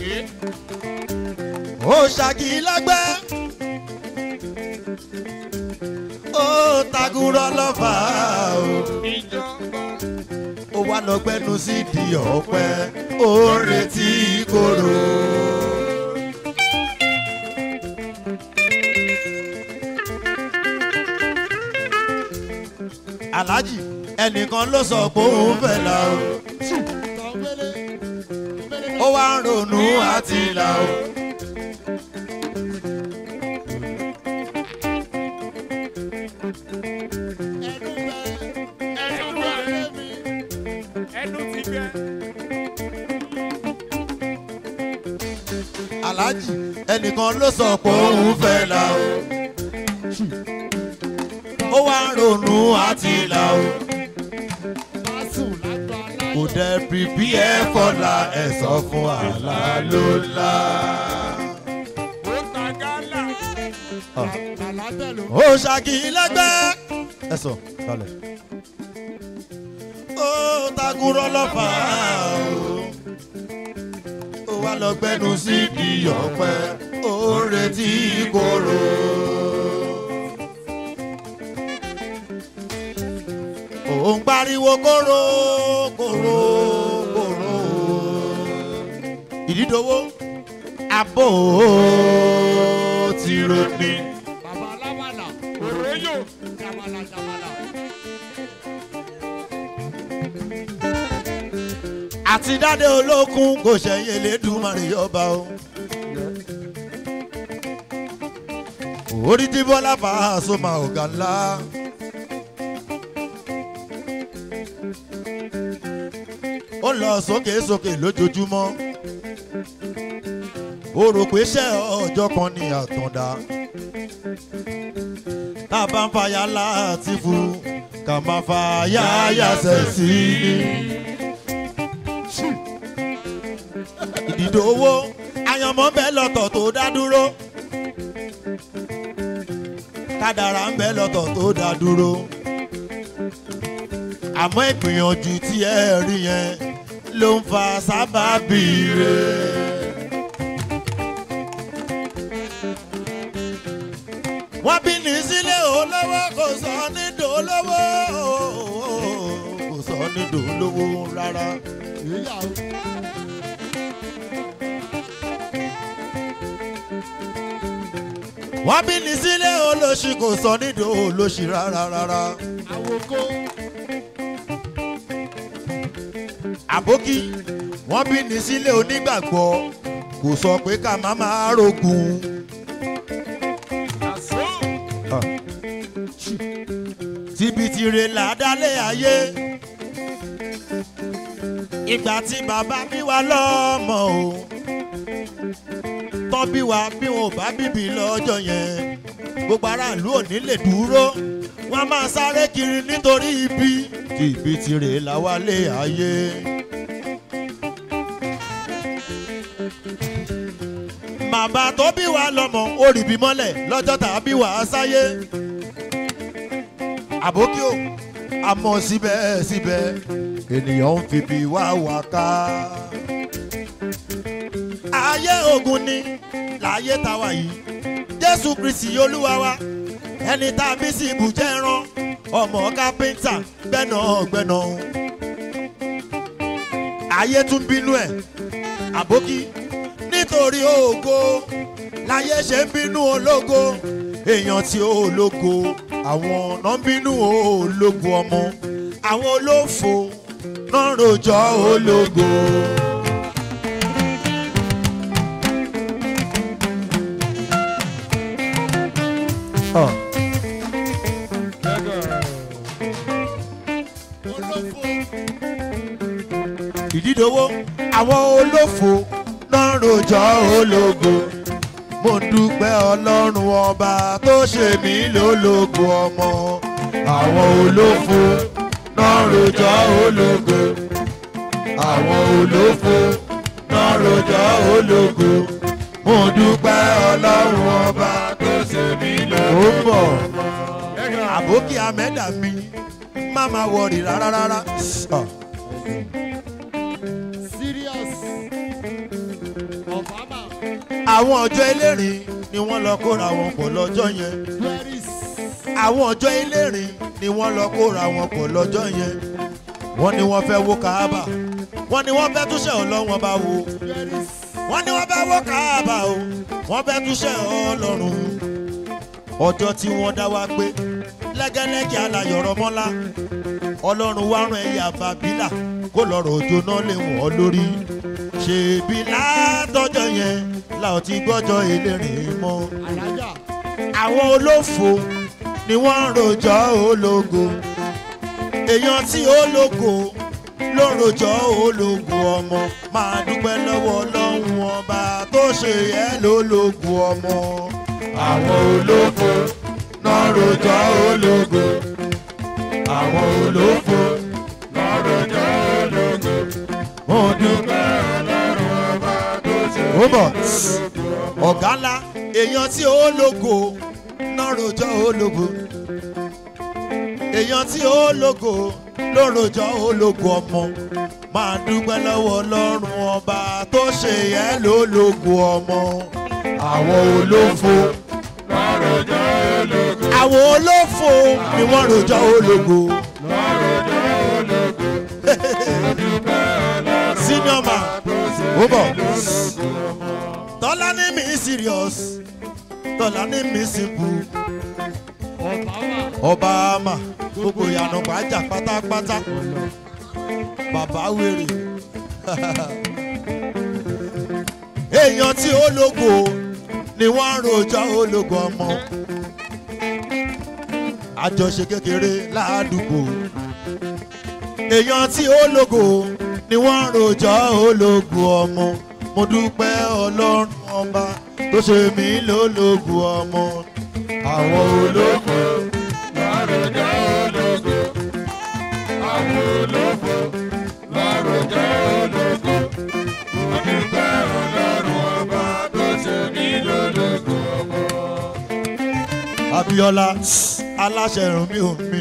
ó ṣàkì lágbẹ́ ó tagurọ lọ́fà o ó wá lọ gbẹ́nu sí di ọ̀pẹ ó ń retí kóró. aláàjì ẹnìkan ló sọ pé òun fẹ́ la o ó wá ń ronú àti là o. ẹnu ti gbẹ. aláàjì ẹnìkan ló sọ pé òun fẹ́ la o. ó wá ń ronú àti là o. kò dẹ̀ pípí ẹ fọlá ẹ̀ sọ fún àlá ló la. ó ta gálà. ó ṣàkì lẹ́gbẹ́. ẹ sọ balẹ̀. ó takùrọ̀ lọ́fà o. ó wá lọ gbẹ́nu sí di ọ̀pẹ ó ń retí kóró. òun pariwo kóró kóró kóró. ìdídowó abó ti ronú. òróyò. àti dáadé olókun kò ṣẹ̀yìn elédùnmarè ọba o. orí tí bọ́lá fà á sọ́mà ọ̀gá ńlá. ó lọ sókè sókè lójoojúmọ́. ó rò pé ṣẹ́ ọjọ́ kan ní àtàndá. tá a bá ń fa yàrá àti fún ká máa fa yáyà sẹ̀ sí i. ìdìdò owó àyànmọ́ bẹ́ẹ̀ lọ́tọ̀ tó dá dúró kádàrá ń bẹ́ẹ̀ lọ́tọ̀ tó dá dúró àmọ́ ìgbìyànjú tí ẹ rí yẹn ló ń fa sábàbí rẹ̀. wọ́n bí ní sílé olówó kò sọ nídò olówó kò sọ nídò olówó rárá. wọ́n bí ní sílé olóṣì kò sọ nídò olóṣì rárá rárá. àbókí wọ́n bí ní sílé onígbàgbọ́ kò sọ pé ká má máa rogun. àṣọ. tibitire là dálé ayé ìgbà tí bàbá bí wa lọ́mọ o tọ́ bí wa bí wọn ò bá bíbí lọ́jọ́ yẹn gbogbo aráàlú ò ní lè dúró wọn a máa sáré kiri nítorí ibi tibitire là wálé ayé. bàbá tó bí wa lọ́mọ ó rìbí mọ́lẹ̀ lọ́jọ́ tàbí wàá sáyé àbókí o àmọ́ síbẹ̀síbẹ̀ ènìyàn ń fi bí wá wá ká. ayé ogun ni láyé táwa yìí jésù kristi olúwa wa ẹni tá a bí sí ibùjẹ́ ẹran ọmọ kápẹ́ńtà gbẹ́nàgbẹ́nà. ayé tún bínú ẹ̀ àbókí nítorí ògo láyé ṣe ń bínú ológo èèyàn tí ó lógo àwọn ọ̀nà ń bínú ológo ọmọ àwọn olófo náà rojọ́ ológo. Oh. ìdídowó àwọn olófo náà rojọ́ ológo mo dúpẹ́ ọlọ́run ọba tó ṣe mí lólógo ọmọ àwọn olófo náà rojọ́ ológo àwọn olófo náà rojọ́ ológo mo dúpẹ́ ọlọ́run ọba tó ṣe mí lólógo ọmọ àbókí amẹ́dà mi má má wọrí rárá rárá. Ah. serious of àwọn ọjọ́ elérin ni wọ́n lọ kóra wọn pọ̀ lọ́jọ́ yẹn àwọn ọjọ́ elérin ni wọ́n lọ kóra wọn pọ̀ lọ́jọ́ yẹn wọ́n ní wọ́n fẹ́ wó káábà wọ́n ní wọ́n fẹ́ túṣẹ̀ ọlọ́wọ́n bá wo wọ́n ní wọ́n fẹ́ wó káábà o wọ́n fẹ́ túṣẹ̀ ọlọ́run ọjọ́ tí wọ́n dá wa gbé lẹ́gẹ́lẹ́gẹ́ alayọ̀rọ̀ mọ́lá ọlọ́run wá rán ẹ̀yà bàbílà kó lọ́rọ̀ òjò náà lè wọ́n lórí ṣèbí látọjọ́ yẹn làwọn ti gbọ́jọ́ elérin mọ́ àwọn olófo ni wọ́n ń rojọ́ ológo èèyàn tí ológo ló ń rojọ́ ológo ọmọ máa dúpẹ́ lọ́wọ́ ọlọ́run ọba tó ṣe yẹ lólógo ọmọ àwọn olófo náà rojọ́ ológo àwọn olófo náà rojọ́ ológo mo dúpẹ́ ọlọ́run ọba tó ṣe yẹ lólógo ọmọ ọ̀gá ńlá èèyàn tí ológo náà rojọ́ ológo èèyàn tí ológo ló rojọ́ ológo ọmọ máa dúpẹ́ lọ́wọ́ ọlọ́run ọba tó ṣe yẹ lólógo ọmọ àwọn olófo àwọn olófo ni wọ́n rojọ́ ológo. senior man ó bọ̀ tọ́lá ní mi serious tọ́lá ní mi simple ọba ama gbogbo ìyànà pàjá pátápátá bàbá wèrè èèyàn tí ó lógo ni wọ́n ń rojọ́ ológo ọmọ àjọṣe kékeré ládùúgbò èèyàn tí ó lógo ni wọ́n ń rojọ́ ológo ọmọ mo dúpẹ́ ọlọ́run ọba tó ṣe mí lólógo ọmọ àwọn ológo lárojọ́ ológo àwọn ológo lárojọ́ ológo mo dúpẹ́ ọlọ́run ọba tó ṣe mí lólógo ọmọ. Abíọ́lá aláṣẹ ìrùn mi ò mi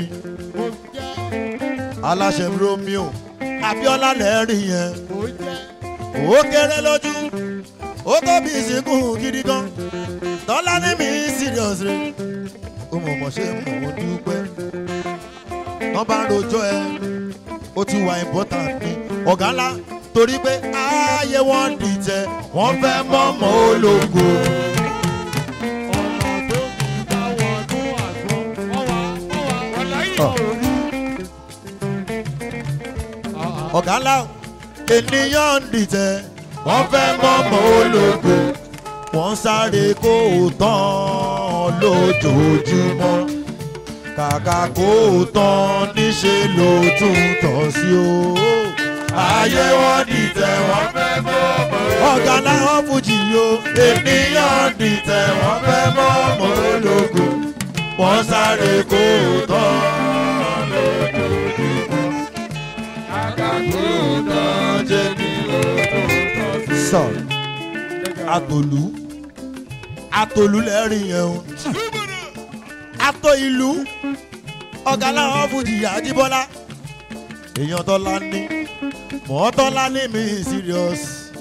aláṣẹ romeo Abíọ́lá lẹ́rìí yẹn ó kéré lójú ó tóbi ìsìnkú gidi gan tọ́lá ní mi serious rẹ ó mọ̀ mọ̀ ṣe mọ̀ ó dúpẹ́ wọ́n bá ń rojọ́ ẹ ó ti wà important ní ọ̀gá ńlá torí pé ààyè wọn dìtẹ̀ wọ́n fẹ́ mọ́mọ́ ológo. ọ̀gá ńlá ènìyàn ń dìtẹ̀ wọ́n fẹ́ mọ́mọ́ ológo wọ́n sáré kó o tán lójoojúmọ́ kàkà kó o tán níṣẹ́ ló tún tọ̀ sí o. ayé wọn dìtẹ̀ wọ́n fẹ́ mọ́mọ́ ológo ọ̀gá láwọn fújì yo ènìyàn dìtẹ̀ wọ́n fẹ́ mọ́mọ́ ológo wọ́n sáré kó o tán lójoojúmọ́ kàkà kó o tán jẹ́ ní ló tún tọ̀ sí o. sọ̀rọ̀ atolu atolu lẹ́rìn yẹn o ato ìlú ọ̀gá làwọn fújì àjíbọ́lá èèyàn tọ́lá ní mọ́tọ́lá ní mi serious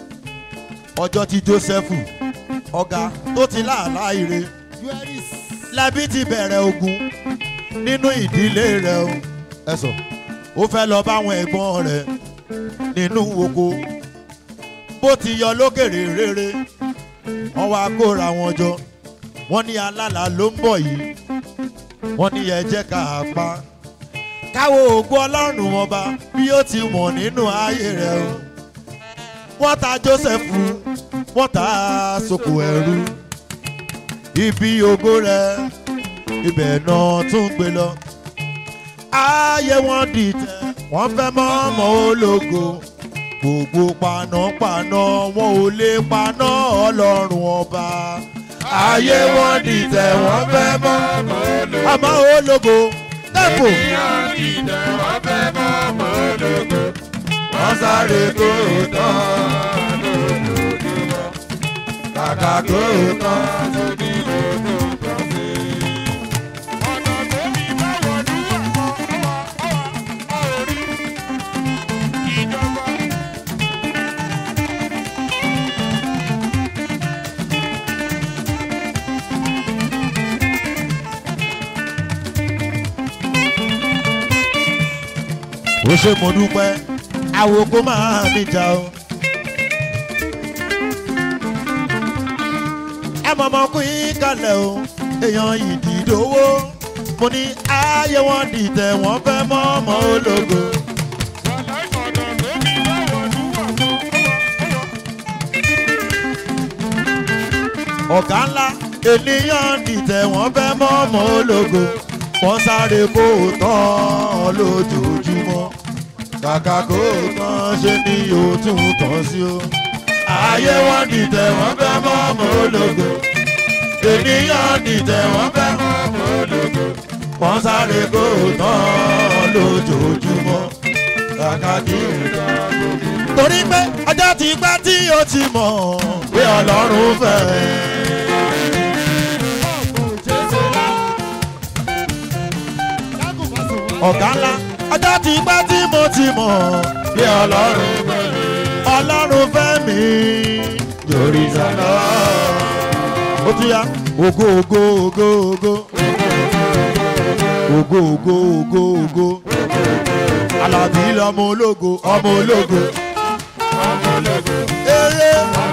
ọjọ́ tí Jósẹ́fù ọ̀gá tó ti láàlá ire lẹ́bí ti bẹ̀rẹ̀ ogun nínú ìdílé rẹ̀ o ẹ̀sọ̀ ó fẹ́ lọ báwọn ẹ̀gbọ́n rẹ̀ nínú oko bó ti yọ lókèrè rere wọ́n wá kóra wọn jọ wọ́n ní alálà ló ń bọ̀ yìí wọ́n ní ẹ jẹ́ ká a pa káwo ògùn ọlọ́run ọba bí ó ti mọ̀ nínú ayé rẹ̀ o wọ́n ta Jósẹ́fù wọ́n ta sóko ẹrú ibi ògo rẹ̀ ibẹ̀ náà tún gbé lọ ayé wọn dìtẹ̀ wọ́n fẹ́ mọ́ ọmọ ológo gbogbo panápaná wọn ò lè paná ọlọ́run ọba. ayé wọn dìtẹ̀ wọ́n fẹ́ mọ́ ọmọ ológo tẹ́kù. ènìyàn dìde wọ́n fẹ́ mọ́ ọmọ ológo. wọ́n sáré kó o tán lójoojúmọ́. kàkà kó o tán. Tóbi lójú kan sí. Ọ̀nà tó ní báwo ní àwọn ọmọ ọwà orí ìjọba. ó ṣe mo dúpẹ́ àwòkó máa níjà o. ẹ mọ̀mọ́ kú yín kalẹ̀ o èèyàn ìdìdówó mo ní ayé wọn dìtẹ̀ wọ́n fẹ́ mọ́ ọmọ ológo. ọ̀gá ńlá ènìyàn dìtẹ̀ wọ́n fẹ́ mọ́ ọmọ ológo wọ́n sáré kó o tán lójoojúmọ́ kàkà kó o tán ṣe ni yóò tún tán sí o. ayé wọn dìtẹ̀ wọ́n fẹ́ mọ́ ọmọ ológo ènìyàn dìtẹ̀ wọ́n fẹ́ mọ́ ọmọ ológo wọ́n sáré kó o tán lójoojúmọ́ kàkà kí o tán torí pé ọjọ́ ti pẹ́ tí o ti mọ̀ pé ọlọ́run fẹ́. ọ̀gá ńlá ọjọ́ ti pẹ́ tí mo ti mọ̀ pé ọlọ́run fẹ́. ọlọ́run fẹ́ mi lórí sàlọ́. ó ti yá ògo ògo ògo ògo ògo ògo ògo ògo alábí lọmọ ológo ọmọ ológo. Eré.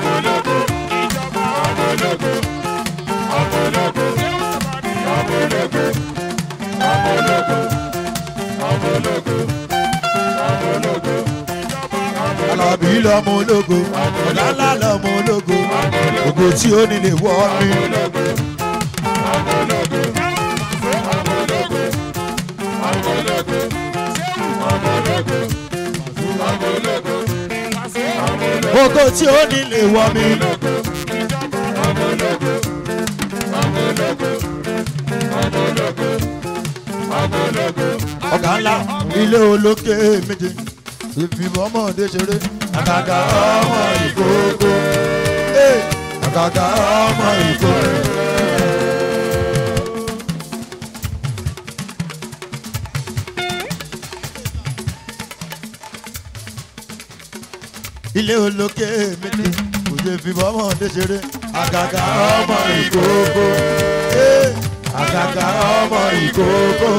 Alábí lọmọ ológo, ọ̀gá ńlá lọmọ ológo, ògo tí ó nílé wọ́ mi. Ògo tí ó nílé wọ́ mi. Ọ̀gá ńlá ilé olókè méje ìfìbọn ọmọdé ṣeré àgàgà ọmọ ìkókó Ee, àgàgà ọmọ ìkókó. ilé olókè méje kò ṣe fìbọn ọmọdé ṣeré àgàgà ọmọ ìkókó Ee, àgàgà ọmọ ìkókó.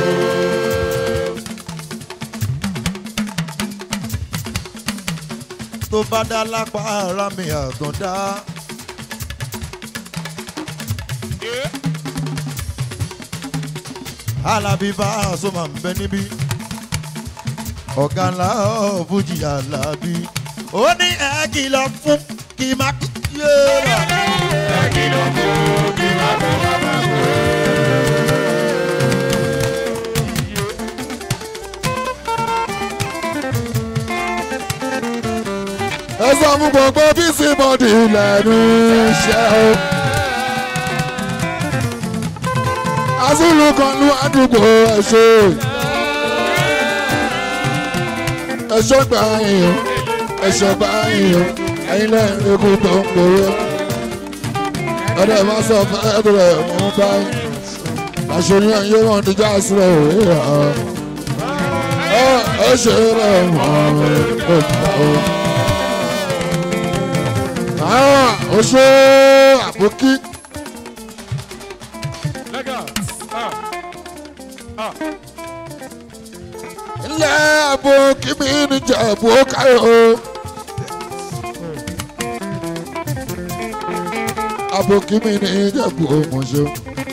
tó bá dá lápá ara mi àgàndá. alábí bá aṣọ máa ń bẹ níbí ọ̀gá ńlá fújì alábí ó ní ẹ kìlọ̀ fún kí má kú yéèrà. ẹ kìlọ̀ fún kí má kú bàbá kú. ẹ sọ fún gbogbo bísí bọ́dì lẹ́nu iṣẹ́ o. azulu kan lu àdúgbò ẹ̀ṣọ́ ẹ̀ṣọ́ gbà yín ẹ̀ṣọ́ gbà yín ẹ̀yin lẹ́yìn ikú tó ń gbòòrò ọ̀dọ̀ ìmọ̀ sọ fún ẹ̀dùrẹ̀ mú báyìí àṣírí ẹ̀yẹ wọn ti já sílẹ̀ òwe ẹ̀ ẹ̀ ṣe rẹ̀ wọ́n ẹ̀ Ah, o ṣe àbókí. ilé àbókí mi ní jẹ̀bú káyọ̀. àbókí mi ní jẹ̀bú mọ̀ṣọ́.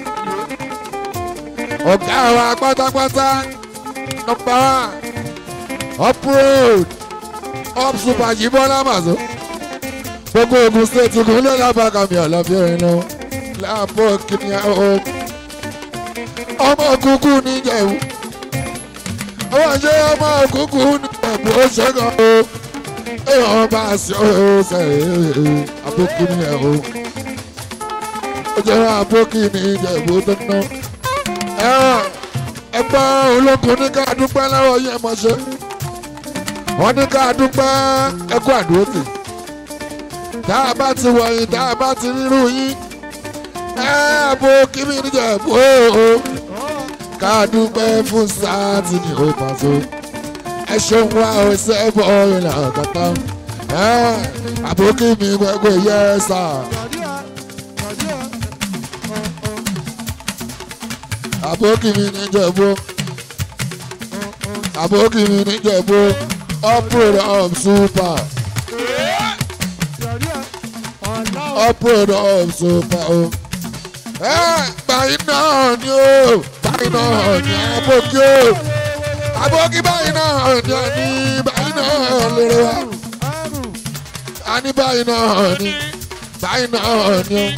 ọ̀gá wa pátápátá nọmba up road up super jibọ́lá màzọ́ gbogbo ogun state kò lè lábàgà mi àlàbí ẹ̀rín lọ láàbọ̀ kìnìún ọ̀ ọmọ kúkú níjẹ̀wò ọmọ ṣe ọmọ kúkú níjẹ̀wò ó ṣẹ́gun o èèyàn bá a ṣe ó ṣe àbókí níjẹ̀wò ó jẹ́ àbókí níjẹ̀wò tó ná ẹgbẹ́ olókun ní ká dúpẹ́ lọ́wọ́ yẹn mọ̀ ṣe wọ́n ní ká dúpẹ́ ẹkú àdúrótì tá a bá ti wọ̀nyí tá a bá ti rírú yín ẹ bo kíbi níjà bó o ká dúpẹ́ fún sáàtì ní o pàṣẹ ẹ ṣeun wá o ṣe é bọ́ ìlà kàtà ẹ àbókí mi gbẹgbẹ yẹ sà. àbókí mi níjà bó àbókí mi níjẹ̀bú uproad of super uproad of super o. ẹ báyìí náà ni o báyìí náà ni àbókí o àbókí báyìí náà ni àní báyìí náà lórí wa àní báyìí náà ni báyìí náà ni o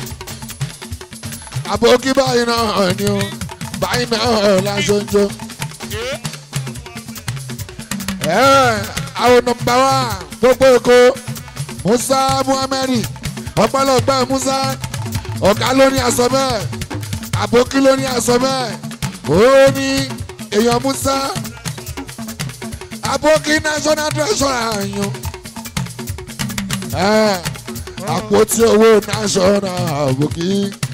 àbókí báyìí náà ni o báyìí náà láṣọjọ. àwọn nọmba wa gbogbo èkó musa muhammed ọpọlọpẹ musa ọgá ló ní aṣọ bẹ́ẹ̀ àbókí ló ní aṣọ bẹ́ẹ̀ ó ní èèyàn musa àbókí national treasurer yan àpótí owó national àbókí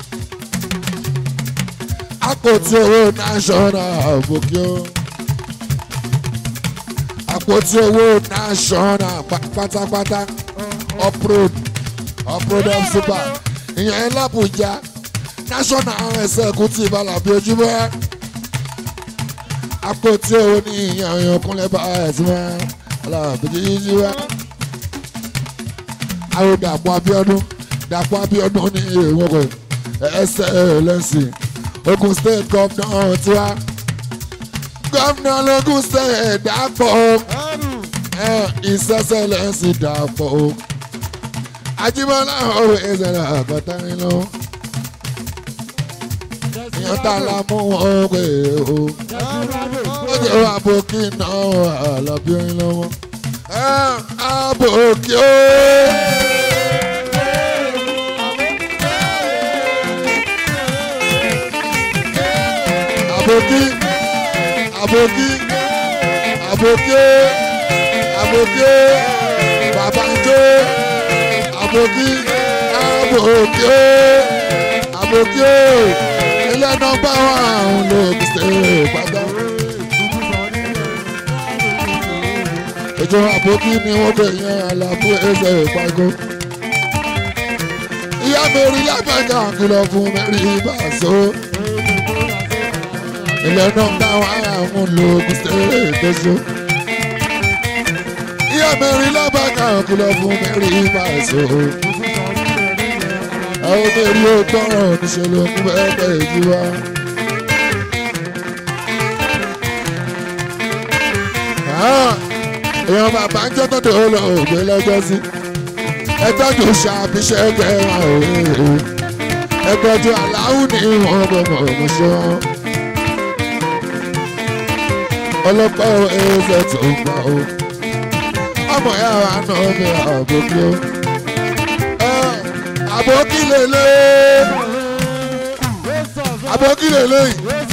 àpótí owó national àbókí o àpótí owó national pátápátá uproad uproad of super ìyẹn lábùjá national executive alábí ojúmọ́ àpótí owó ní ìyẹn ìyànkúnlẹ̀ bá ẹ̀sìn mọ́ alábí ojúmọ́ àwọn dàpọ̀ abiodun dàpọ̀ abiodun ní ìwọ̀n kò ẹsẹ̀ lẹ́sìn ogun state governor tiwa governor logun state dàpọ̀ ìṣẹ̀ṣẹ̀ lẹ́sìn dàpọ̀ Ajíbọ́lá ọ̀rọ̀ ìṣẹ̀lẹ̀ àkọ́tà nínú ìyẹn tá a la mú wọn pé o ó jẹ́ àbòkí náà àlàbí orin lọ́wọ́ àbòkí o. Àbòkí àbòkí àbòkí àbòkí babanjó àbòkí àbòkí àbòkí ilé nọ́mbà wà ń lò ṣe pátá. ètò àbòkí ni wọ́n pè yẹn àlàfo ẹsẹ̀ ìpàgọ́. ìyá mi rí lábẹ́ka kìlọ̀ fún mẹ́rin bàṣọ ilé nọ́mbà wà ń lò ṣe ìtọ́jú ìyá mẹ́rin lábàkà kìlọ̀ fún mẹ́rin bàṣọ. àwọn mẹ́rin ó tọrọ níṣẹ́ ló ń bẹ́ẹ̀ bẹ́ẹ̀ jí wá. èèyàn bàbá ń jẹ́ tọ́jú ó lọ ògbé lọ́jọ́ sí. ẹ tọ́jú ṣàbíṣẹ́ kẹwàá òwe. ẹ tọ́jú aláwù ní ìwọ̀n gbọmọ ọmọṣẹ́ wọn. ọlọ́pàá ẹ̀ẹ́sẹ̀ tó ń pa ó ọmọ ya wa nà ọmọ àbókí o. àbókí lèlè àbókí lèlè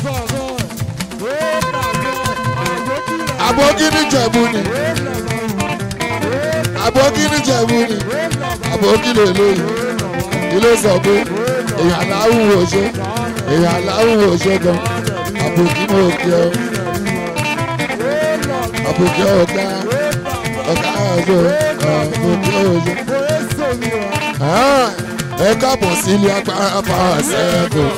àbókí níjẹ̀bú ni àbókí níjẹ̀bú ni àbókí lèlè ilé sọ pé èèyàn aláwùwò ṣe èèyàn aláwùwò ṣe gan àbókí ní òkè ọ àbókí ọ̀gá ọ̀gá ọ̀gbọ́ àbókí ọ̀gbọ́. ẹ káàbọ̀ sí ilé agbára power circle.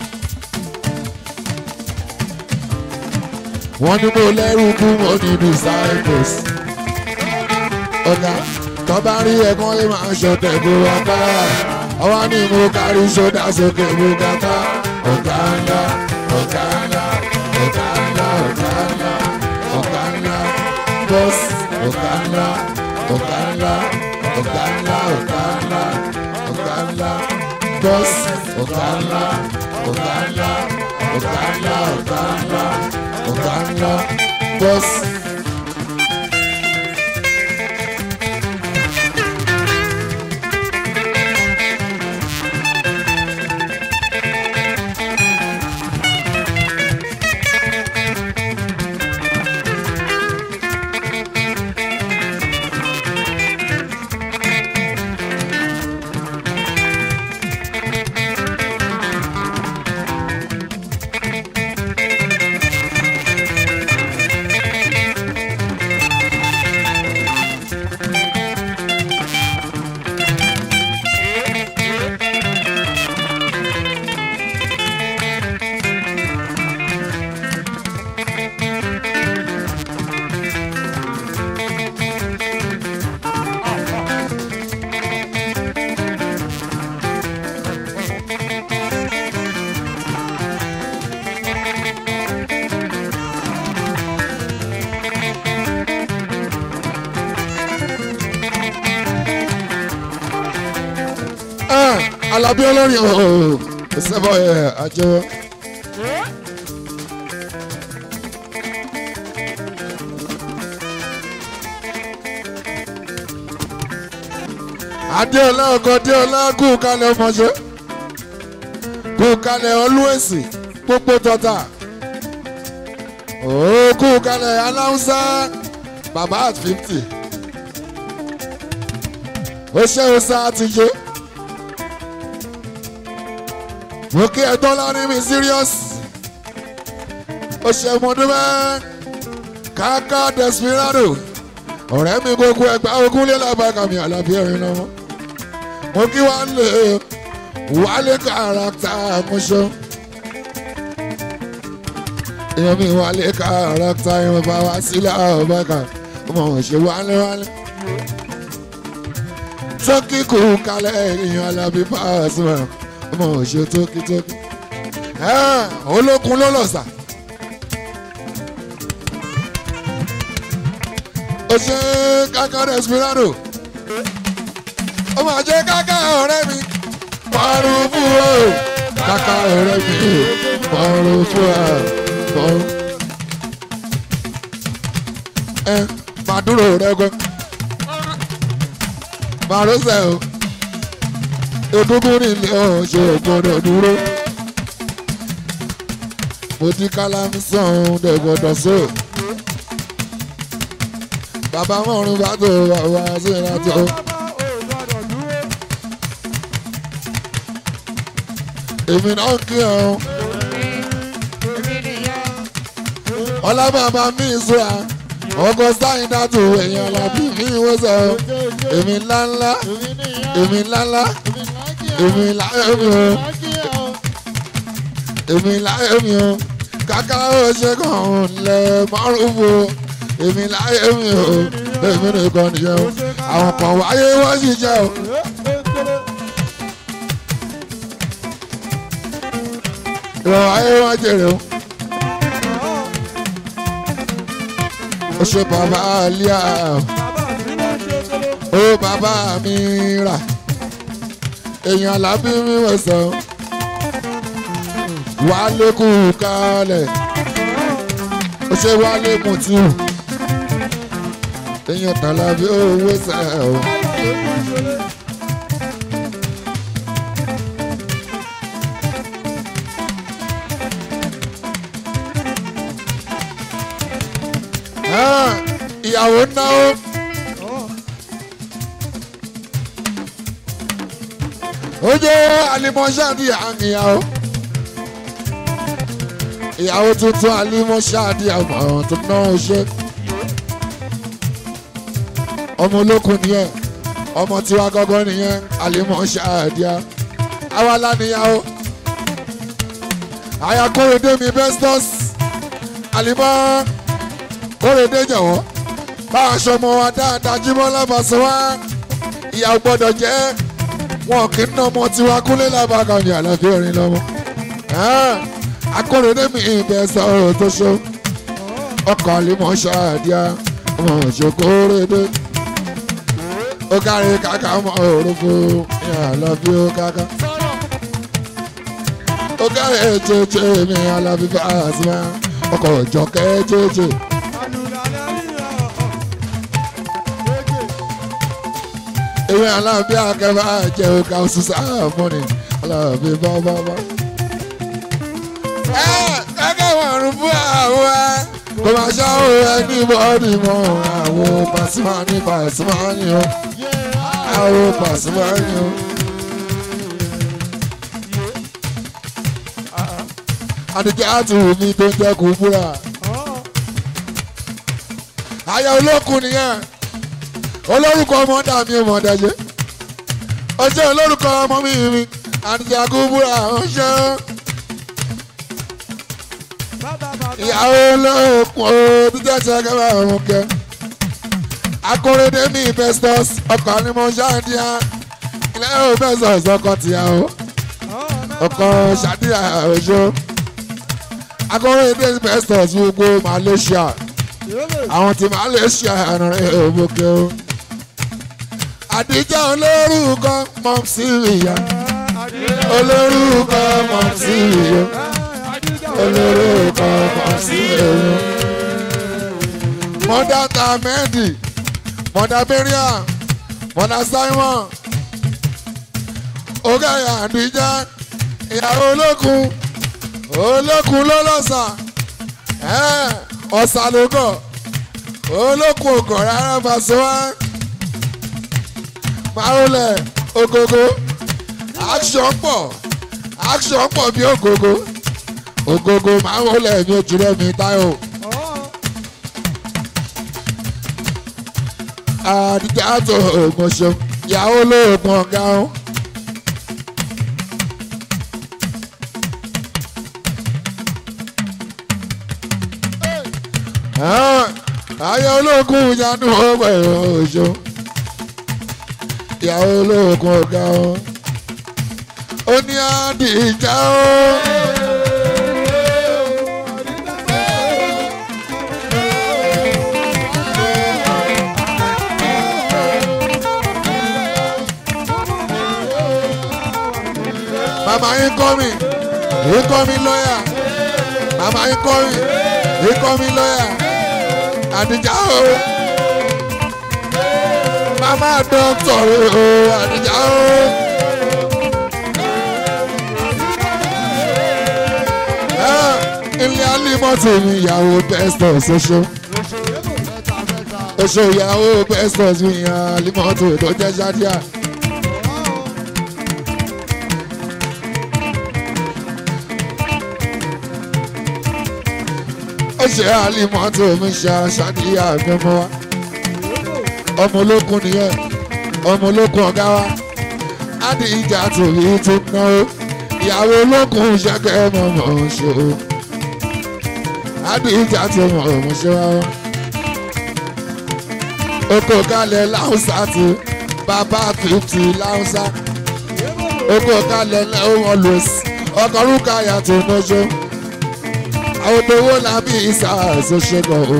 wọ́n ní mo lẹ́rù kú mo ní disciples. ọ̀gá tó bá rí ẹ̀gbọ́n lè máa ṣọ̀tẹ̀ bó wá bá. àwa ni mo kárí sódà sókè mo gàtá. ọ̀gá ńlá ọ̀gá ńlá ọ̀gá ńlá ọ̀gá ńlá ọ̀gá ńlá bọ́sì ọ̀gá ńlá ọ̀gá ńlá ọ̀gá ńlá ọ̀gá ńlá ọ̀gá ńlá bọ́sì ọ̀gá ńlá ọ̀gá ńlá ọ̀gá ńlá ọ̀gá ńlá ọ̀gá ńlá bọ́sì. Ah, alábí olórin ooo sẹ́bọ̀ ẹ̀ àjẹwọ́. adéọlá ọkọ adéọlá kú kalẹ̀ ọmọṣẹ́ kú kalẹ̀ ọlúwẹ̀sì pópó tọ́ta ó kú kalẹ̀ aláwùsá bàbá at fifty ó ṣe ọsà àtijọ́ mo kí ẹ̀tọ́ lárí mi serious ó ṣe mọ́dúnmẹ́ káká desperado ọ̀rẹ́ mi gbogbo ẹgbẹ́ ogún lé lábàkà mi àlàbí ẹ̀rín lọ́wọ́ mo kí wá lè wálé kàràkítà àmúṣọ èèyàn mi wálé kàràkítà ìwọ̀n bá wá sílẹ̀ àbákà ọmọ òṣè wálé wálé tókì kù kalẹ̀ èèyàn alábí Pasuma ọmọ òṣè tókì tókì olókun ló lọ sà. ó ṣe káká desperado ó máa jẹ káká ọ̀rẹ́ mi pàrọ̀ fún ọ káká ọ̀rẹ́ mi pàrọ̀ fún ọ pàrọ̀. ẹ máa dúró rẹ gbọ́ máa rọ́ṣẹ̀ o egungun nílé ọ̀ṣọ́ gbọ́dọ̀ dúró mo ti kálámù sàn ọ́n gbọ́dọ̀ sóò bàbá mọ̀rún bá tó bàbá sí ìrántó. èmi náà kí ọ ọlábàbà mi ìṣúra ọkọ sáyìn dátù èèyàn làbí mi ìwọ́sọ èmi ńláńlá èmi ńláńlá èmi láyé mi o èmi láyé mi o kàkà ó ṣe kàn ń lẹ márùn-ún èmi láyé mi o èmi nìkan nìyẹn o àwọn kan wáyé wọ́n sì jẹ́ o. ìrọ̀ wáyé wọ́n jèrè o. ó ṣe bàbá àlíà ó bàbá mi rà èèyàn lábí mi wọ̀ sọ wálé kú kalẹ̀ ó ṣe wálé mùtú èèyàn tàlà bí owó sẹ́ o. ìyàwó náwó. ó jẹ́ alimọ́ṣáàdì àmìyàwó. ìyàwó tuntun alimọ́ṣáàdì àmọ̀ tó náà ṣe ọmọ olókun nìyẹn ọmọ tiwa gọgọ nìyẹn àlèmọ ṣáàdìá awala níyàwó àyà kórèdé mi bestos àlèmọ kórèdé jọ̀wọ́ báwa aṣọmọ wa dáadáa jímọ̀ lábàṣọ wa ìyàwó gbọ́dọ̀ jẹ́ wọn kì í ná ọmọ tiwa kúnlé lábàkà ní àlàfíà orin lọ́mọ akórèdé mi ìbẹ̀ sọ̀rọ̀ tó ṣó ọkọ̀ àlèmọ ṣáàdìá ọmọ òṣèkórèdé ó kárí kàkà mọ òrùfo àlọ́bí ó kàkà. ó kárí ètòtò mi àlọ́bí Pasuma ọkọ̀ òjò kẹ́ẹ́jẹ́jẹ́. ìwé alábí akẹ́fà jẹ́ òkà òṣìṣẹ́ àmúni alábí bábábá. ẹ kẹ́kẹ́ wọ̀rùn fún àwọn ẹ kò máa ṣáwó ẹni bọ́ọ̀dì mọ́ àwọn Pasuma ní Pasuma ní o àwọn Pasuma ní o. àdìgẹ́ àtúwò mi tó ń jẹ́ kó búra. àyà olókùn nìyẹn olórúkọ ọmọ dà mí ọmọ dájẹ́ ọjọ́ olórúkọ ọmọ mi mi àdìgẹ́ àkúbúra ọ̀ṣẹ́ ìyàwó olókùn o títẹ̀ tí a kẹ́ bá ọmọ kẹ́ akóredé mi Festus ọkọ̀ ni mo ṣáàdìyà ilé ò Festus ọkọ̀ tìyàwó ọkọ̀ ṣàdìyà òṣó akóredé Festus gbogbo Malaysia àwọn tí Malaysia rìn òbòkè o àdìjà olórúkọ mọ̀ sí ìyá olórúkọ mọ̀ sí ìyá olórúkọ mọ̀ sí ìyá. mọ̀dà tàmẹ́ẹ̀dì mọ̀dà bẹ́ríà mọ̀dà simon ọ̀gáyà àdìjá ìyàwó olókun olókun lọ́lọ́sà ọ̀sà ló kọ̀ olókun ògọ̀ rárá fàṣọwá máwùlẹ̀ ògógó action pọ̀ action pọ̀ bí ògógó ògógó máwùlẹ̀ mi ò jùlọ mi táyọ̀. àdìjá tó ògùn ṣeun ìyàwó olóògùn ọ̀gá ọ̀hún. ayé ológun ìyanu ọgbà ìrọ̀ṣọ́ ìyàwó ológun ọ̀gá ọ ó ní àdìjà ó. màmá yín kọ́ mi yín kọ́ mi lọ́yà màmá yín kọ́ mi yín kọ́ mi lọ́yà àdìjà o mama dọ́kítọ̀ o àdìjà o. ilé alimọ́tò mi ìyàwó pẹ́stọ̀ ṣoṣo oṣù ìyàwó pẹ́stọ̀ mi alimọ́tò tó jẹ́ ṣádíà. ó ṣe alimọ́tò mi ṣe ṣádíà gbẹmọ wa ọmọ ológun nìyẹn ọmọ ológun ọ̀gá wa ádì ìjà tòbí tó ná o ìyàwó ológun ṣẹ́kẹ́ mọ̀mọ́ ṣe o ádì ìjà tó mọ̀mọ́ ṣe wa o. oko kalẹ̀ láwùsá ti bàbá fìtì láwùsá oko kalẹ̀ lẹ́wọ̀n lòsì ọkọ̀ rúkà yàtọ̀ mọ́ṣọ́ àwọn tó wọ́n lábí ìsà àṣọṣẹ́gun o.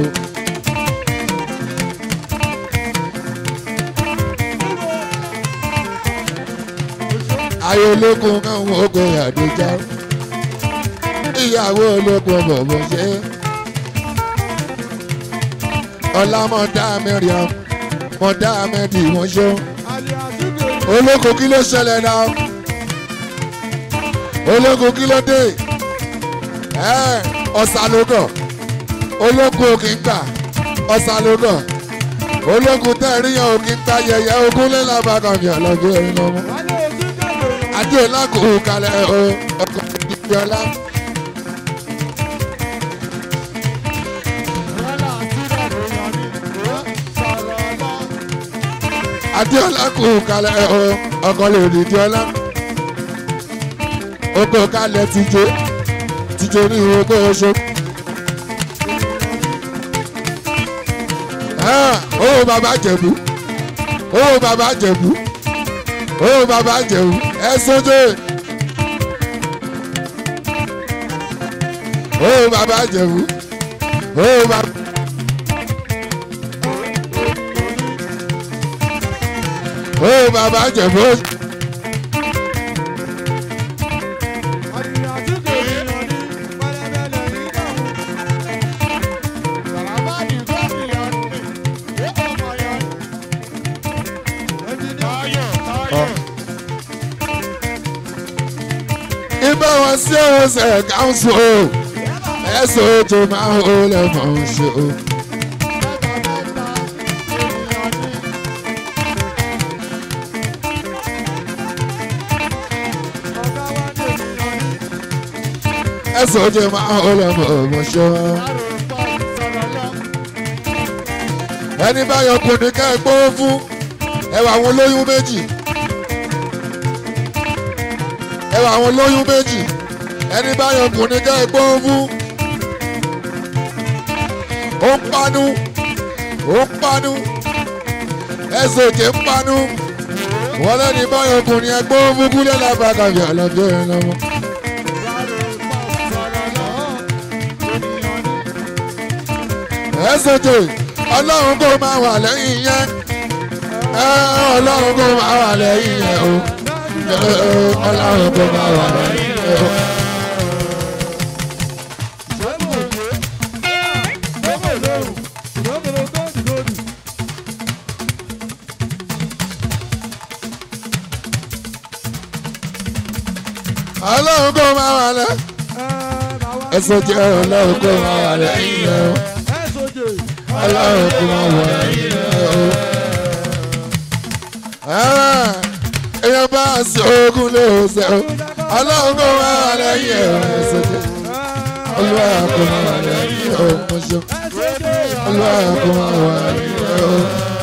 ayé ológun káwọn ogun àdéjà ìyàwó ológun bọ̀bọ̀ ṣe ọlámọdá mẹ́rìàm mọdá mẹ́dì wọ́n ṣó ológun kí ló ṣẹlẹ̀ náà ológun kí ló dé ọ̀sàlógọ̀ ológun òkè ń gbà ọ̀sàlógọ̀ ológun tẹ̀ríyàn òkè ń gbà yẹ̀yẹ́ ogún lẹ́làbàkànmí ọ̀lọ́gbé ẹ̀rín lọ́mú adéọlá kò kalẹ̀ o ọkọ̀ ìdíjọ́lá. adéọlá kò kalẹ̀ o ọkọ̀ lè dìjọ́lá. oko kalẹ̀ tìjó tìjó ní oko oṣù. owó bàbá jẹ̀bú owó bàbá jẹ̀bú owó bàbá jẹ̀bú ẹ sójú. owó bàbá jẹ̀bú owó bàbá. owó bàbá jẹ̀bú. ibà wọn sí òun ṣe káńsù o ẹsùn tó máa ń hó lẹ́mọ̀ ń ṣe o. ẹsùn tó máa ń hó lẹ́mọ̀ ń ṣe o. ẹni báyọ̀ kò ní ká ẹ gbówó fún ẹwà àwọn olóyún méjì ẹwà àwọn olóyún méjì ẹni báyọ̀ kò ní ká ẹ gbówó fún ó ń panu ó ń panu ẹsẹ̀ òkè ń panu wọ́n lẹ́ni báyọ̀ kò ní ẹ gbówó fún kúlẹ̀ lábàkàbí ọ̀lọ́dún ẹ̀ lọ́wọ́. ẹsẹ̀ òkè ọlọ́run kò máa wà lẹ́yìn yẹn ẹ ọlọ́run kò máa wà lẹ́yìn ẹ̀ o ẹ ọlọ́run kò máa wà lẹ́yìn ẹ̀ o. ọlọ́run kò máa wà lẹ́ ẹsẹ̀ jẹ́ ọlọ́run kò máa wà lẹ́yìn ẹ̀ o ọlọ́run kò máa wà lẹ́yìn ẹ̀ o. èèyàn bá a sí ogun lé o ṣe o ọlọ́run kò máa wà lẹ́yìn ẹ̀ o ẹsẹ̀ jẹ́ ọlọ́run kò máa wà lẹ́yìn ẹ̀ o mo ṣe ọlọ́run kò máa wà lẹ́yìn ẹ̀ o.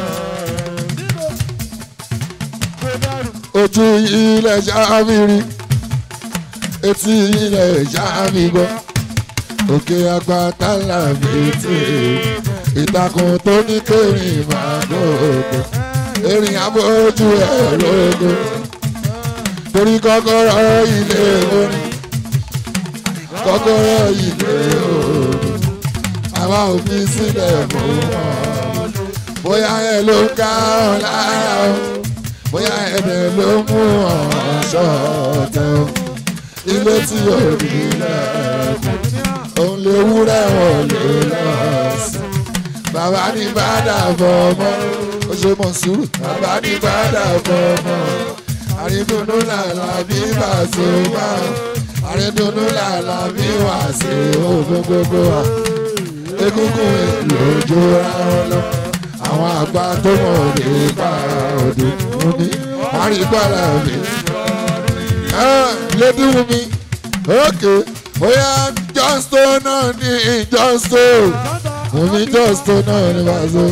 ojú ilẹ̀ ṣáfìrí etí ilẹ̀ ṣáfì gbọ́ òkè àgbàtà làbí tí ìtàkùn tó ní kéré máa gbòògbò erin abójú ẹ̀ lógo torí kọ́kọ́rọ́ ilé orin kọ́kọ́rọ́ ilé orin àwa ò fi sílẹ̀ mọ́ wọn bóyá ẹ ló ń ká ọ lára o bóyá ẹ̀dẹ̀ ló mú ọ̀hún ṣọ́ọ̀tẹ̀ o ilé tí ò rí lẹ́kùn òun lè wúrẹ́ wọn lè lọ sí bàbá ní bàdà bọ̀ ọmọ ó ṣe mọ̀ sùúrù bàbá ní bàdà bọ̀ ọmọ àrídùnnú làlà bí bàṣẹ wà àrídùnnú làlà bí wàṣẹ òfin gbogbo wa egungun èlò ojú ra wọn lọ àwọn àgbà tó mọ̀ nípa òde omi àrígbàlà mi. lédi wù mí ókè bóyá jọ́stó náà ní jọ́stó wùmí jọ́stó náà ní wàásù.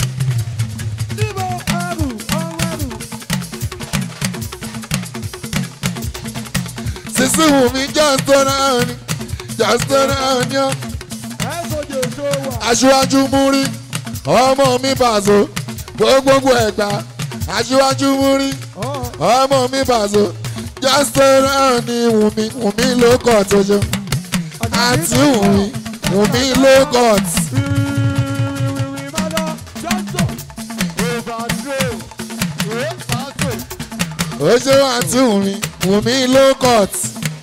sísí wùmí jọ́stó náà ní jọ́stó náà ní ọ́ aṣíwájú múrí ọmọ mi bàzó gbogbogbò ẹgbà aṣíwájú múrí ọmọ mi bàzó jọ́sítẹ́rán ni wùmí wùmí ló kọ̀ tó ṣe àti wùmí wùmí ló kọ̀ tí. ó ṣe àti wùmí wùmí ló kọ̀ tí.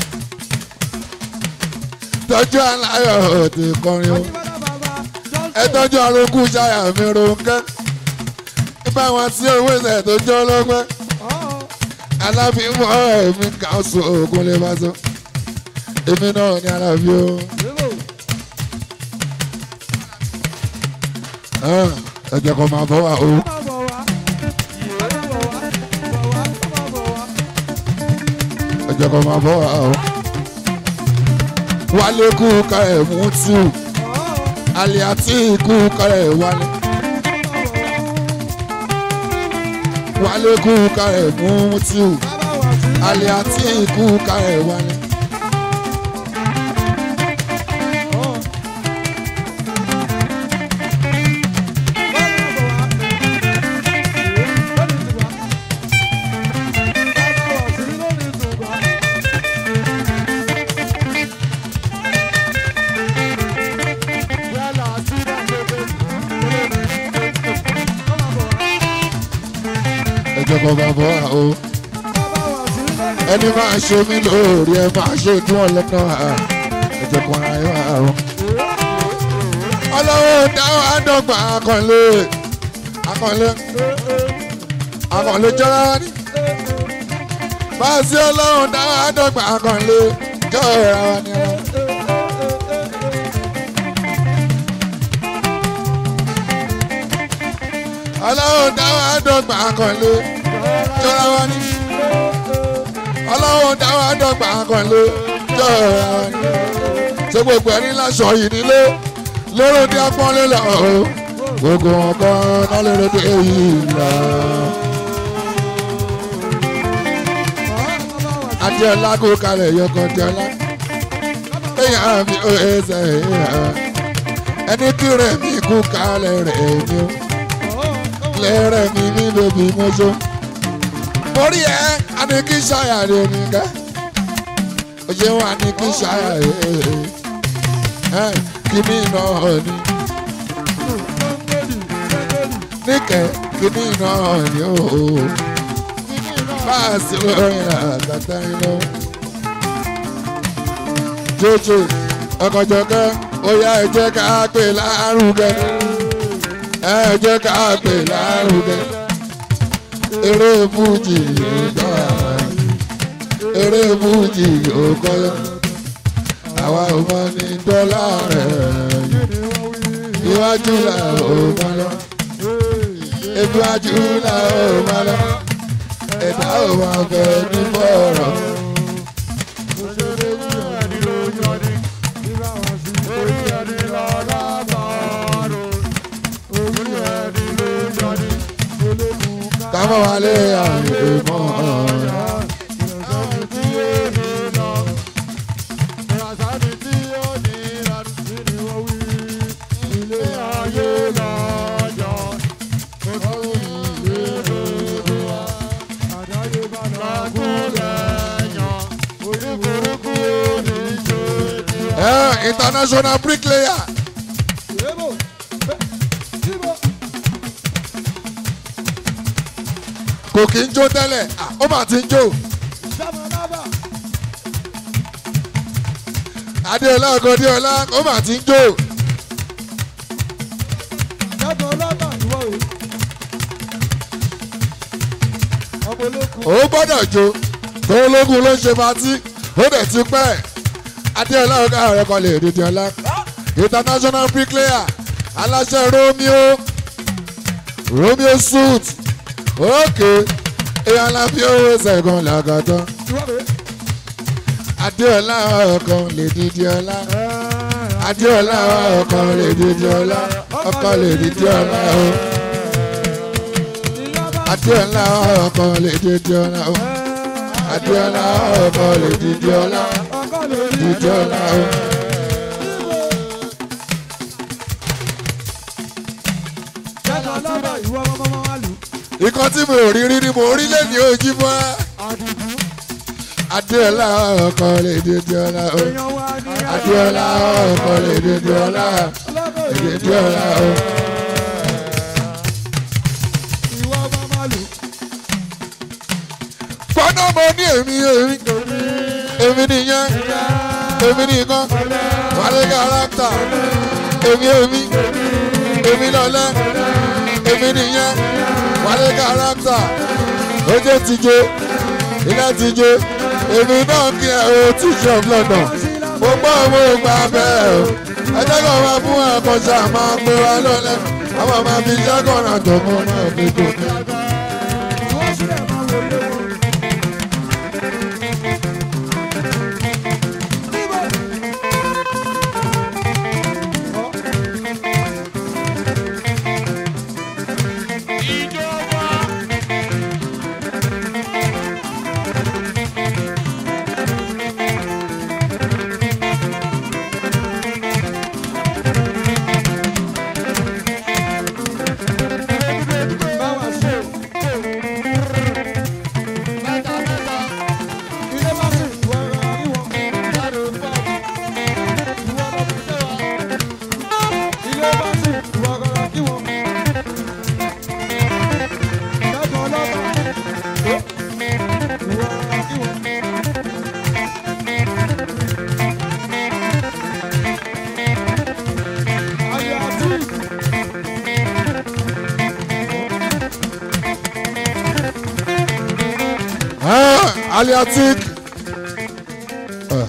tọ́jú aláyọ̀ òde kọrin o ẹ tọ́jú arókù ṣáyà mi ronkẹ́ nípa wọn tí owó ìṣẹ̀ tó jọ́ lọ́gbẹ́ aláfíìmọ̀ ẹ̀mí káṣù ogun lè máa sọ èmi náà ní alábí o. ẹ jẹ́ kó máa bọ́ wá o. ẹ jẹ́ kó máa bọ́ wá o. wálé kú ká ẹ̀ mú tíù alẹ́ àti ikú kárẹ̀ wálé. wálé kú kárẹ̀ mú tíù alẹ́ àti ikú kárẹ̀ wálé. ẹjọ́ kan bá bọ́ à o. ẹni máa ṣe mí lóore ẹ máa ṣe dún ọlọ́nà à ẹjọ́ kan ara ẹ wà o. ọlọ́wọ́ dáwọ́ àdọ́gba akọ̀lé akọ̀lé akọ̀lé jọra ní. báàsì ọlọ́wọ́ dáwọ́ àdọ́gba akọ̀lé jọra wa ní ọ. ọlọ́wọ́ dáwọ́ àdọ́gba akọ̀lé jọra wa ní. ọlọ́wọ́ dáwọ́ àdọ́gba akọ̀lé jọra wa ní. ṣé gbogbo ẹni láṣọ yìí nílé lóró dé apọ́nlé lọ o gbogbo wọn kọ́ náà lóró dé yìí lọ. adéọlá kó kalẹ̀ yọkọ̀ adéọlá èèyàn mi ò ẹsẹ̀ èèyàn ẹni tí rẹ̀ mi kú kalẹ̀ rẹ̀ mi o lẹ́rẹ̀ mi ní bèbí mọ́ṣọ́. mo rí ẹ àní kí ṣáyà rẹ nìkẹ́ òye wọn àní kí ṣáyà rẹ kí mi náà ní. níkẹ́ kíní náà ni ó báàsì lórin àgàtà iná. jòjò ọkọ̀jọ̀kẹ́ ó yá ẹ jẹ́ ká pè lárugẹ ẹ jẹ́ ká pè lárugẹ eré fújì yóò gbọ́ àwọn eré fújì yóò kọ́yọ́ àwa ò mọ ní dọ́là rẹ̀ iwájú là ó mọ lọ iwájú là ó mọ lọ ẹ̀dá ò máa fẹ́ ní bọ̀rọ̀. kámọ́ wálé àyè mọ́ ọ̀rọ̀. Eh, international bricklayer. kò kí ń jó tẹ́lẹ̀ ah, ó mà ti ń jó. adéọlá ọkọ adéọlá ó mà ti ń jó. ó gbọ́dọ̀ jó tó ológun ló ń ṣe patí ó dẹ̀ ti pẹ́ adéọlá ọkọ ààrẹ kan lè dìde ọlá international bricklayer aláṣẹ romeo romeo suit òkè èèyàn la fi owó ṣẹ̀gùn làgàtọ́ adéọlá ọkàn lè dìde ọlá adéọlá ọkàn lè dìde ọlá ọkàn lè dìde ọlá o adéọlá ọkàn lè dìde ọlá o adéọlá ọkàn lè dìde ọlá dìde ọlá o. ikọ́ tí mo rí rí ni mo rí lẹ́ni ojú mọ́ adéọlá ọkàn lè dìde ọlá o adéọlá ọkàn lè dìde ọlá dìde ọlá o. fọ́nà mo ní èmi èmi èmi nìyẹn èmi nìkan wálé kárátà èmi èmi èmi lọ́lẹ́ èmi nìyẹn wálé kárátà ojú ti jó ilé ti jó èmi náà kí ẹ o tí ṣe ọ̀flọ̀dọ̀ mo gbọ́ owó gba bẹ́ẹ̀ o ẹjẹ́ kan máa fún ẹ̀kọ́ ṣá máa gbé wa lọ́lẹ́ àwọn máa fi ṣẹ́kọ̀ọ́ náà tó mọ́ náà fi kò ní. Ah, aliatik. Ah.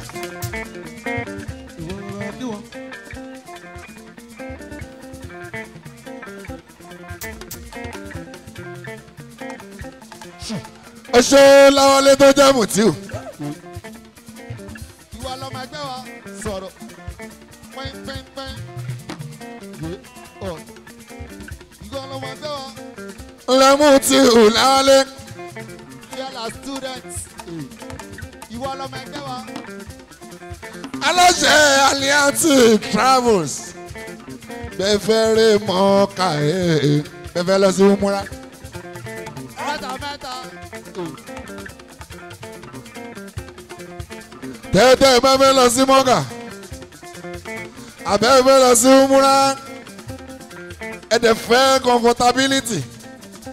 ó ṣe láwọlé tó jẹ́ mùtíù. ìwà lọmọ ẹgbẹ́ wa sọ̀rọ̀ pẹ́ńpẹ́ńpẹ́ń. ìwà lọmọ ẹgbẹ́ wa ńlẹ̀ mùtíù láwọlé. yálà students. ìwà lọmọ ẹgbẹ́ wa aláṣẹ aliatik travels. bẹ́ẹ̀ fẹ́ rí mọ́ ká ẹ̀ bẹ́ẹ̀ fẹ́ lọ sí múra. mẹ́ta mẹ́ta. tẹ́tẹ́ bá fẹ́ lọ sí mọ́gà àbẹ́ fẹ́ lọ sí múra ẹ̀dẹ̀ fẹ́ comfortability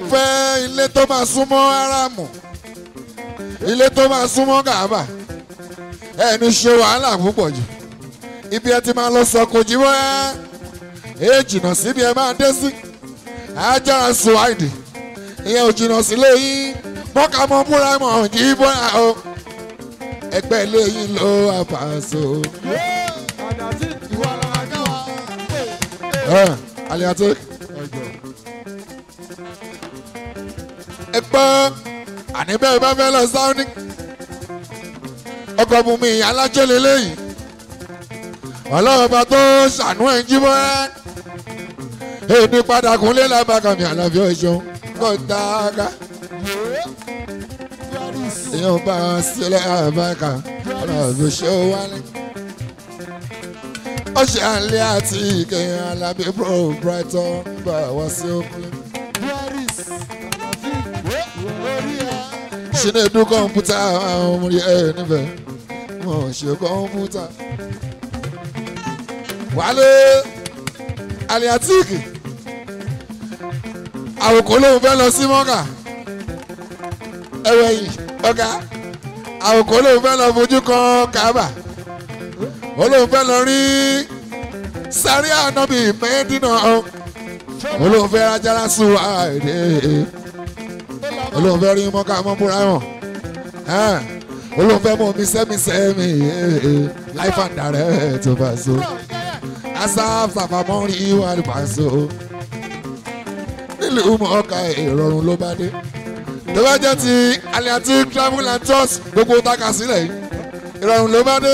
fẹ́ ilé tó máa súnmọ́ áráàmù ilé tó máa súnmọ́ gàábà ẹni ṣe wàhálà púpọ̀ jù ibi ẹ ti máa lọ sọ kò jí wọ́n ẹ jìnnà síbi ẹ máa dé sí ajára suwaidi ìyẹn ò jìnnà sílé yín mọ́ká mọ́ múra mọ́ jí bọ́ra o ẹgbẹ́ ilé yín ló wà pàṣẹ o. àdàtì ìwà làwọn akáwà. ẹ aliate ẹ gbọ́ àní bẹ́ẹ̀ bá fẹ́ lọ sáúní ọkọ̀ bùnmi alájọ́ lélẹ́yìn ọlọ́run bá tó ṣàánú ẹ̀ ń jí mọ́ ẹ́ èmi padà kúnlé lábàkàmì àlàáfíà ìṣòun kò dáadáa èèyàn bá a sílẹ̀ àbáka ọlọ́run ṣe ó wálé ó ṣe àlẹ́ àti ìkẹyìn alábí pro brighton bá wá sí òkúlé. Chinedu kọ̀ǹpútà àwọn ọmọ ẹ̀ níbẹ̀ wọ́n ṣe kọ̀ǹpútà. Wálé aliatiki àwòkọ́ lòun fẹ́ lọ sí mọ́kà ẹ̀wẹ̀ yìí ọ̀gá àwòkọ́ lòun fẹ́ lọ fojú kan kábà ó lòun fẹ́ lọ rí sáré ànábì mẹ́ẹ́dínà ó lòun fẹ́ rájára sùn àìdè olóhùn fẹ́ rí mọ́ká mọ́ múra hàn olóhùn fẹ́ mọ́ mi sẹ́mi sẹ́mi life and direct tó bá so asaf sàfàmọ́ rí wà ní pàṣẹ nílùú mọ́ká ìrọ̀rùn ló bá dé tó bá jẹ́ ti aliati travel and tours gbogbo taka sílẹ̀ yìí ìrọ̀rùn ló bá dé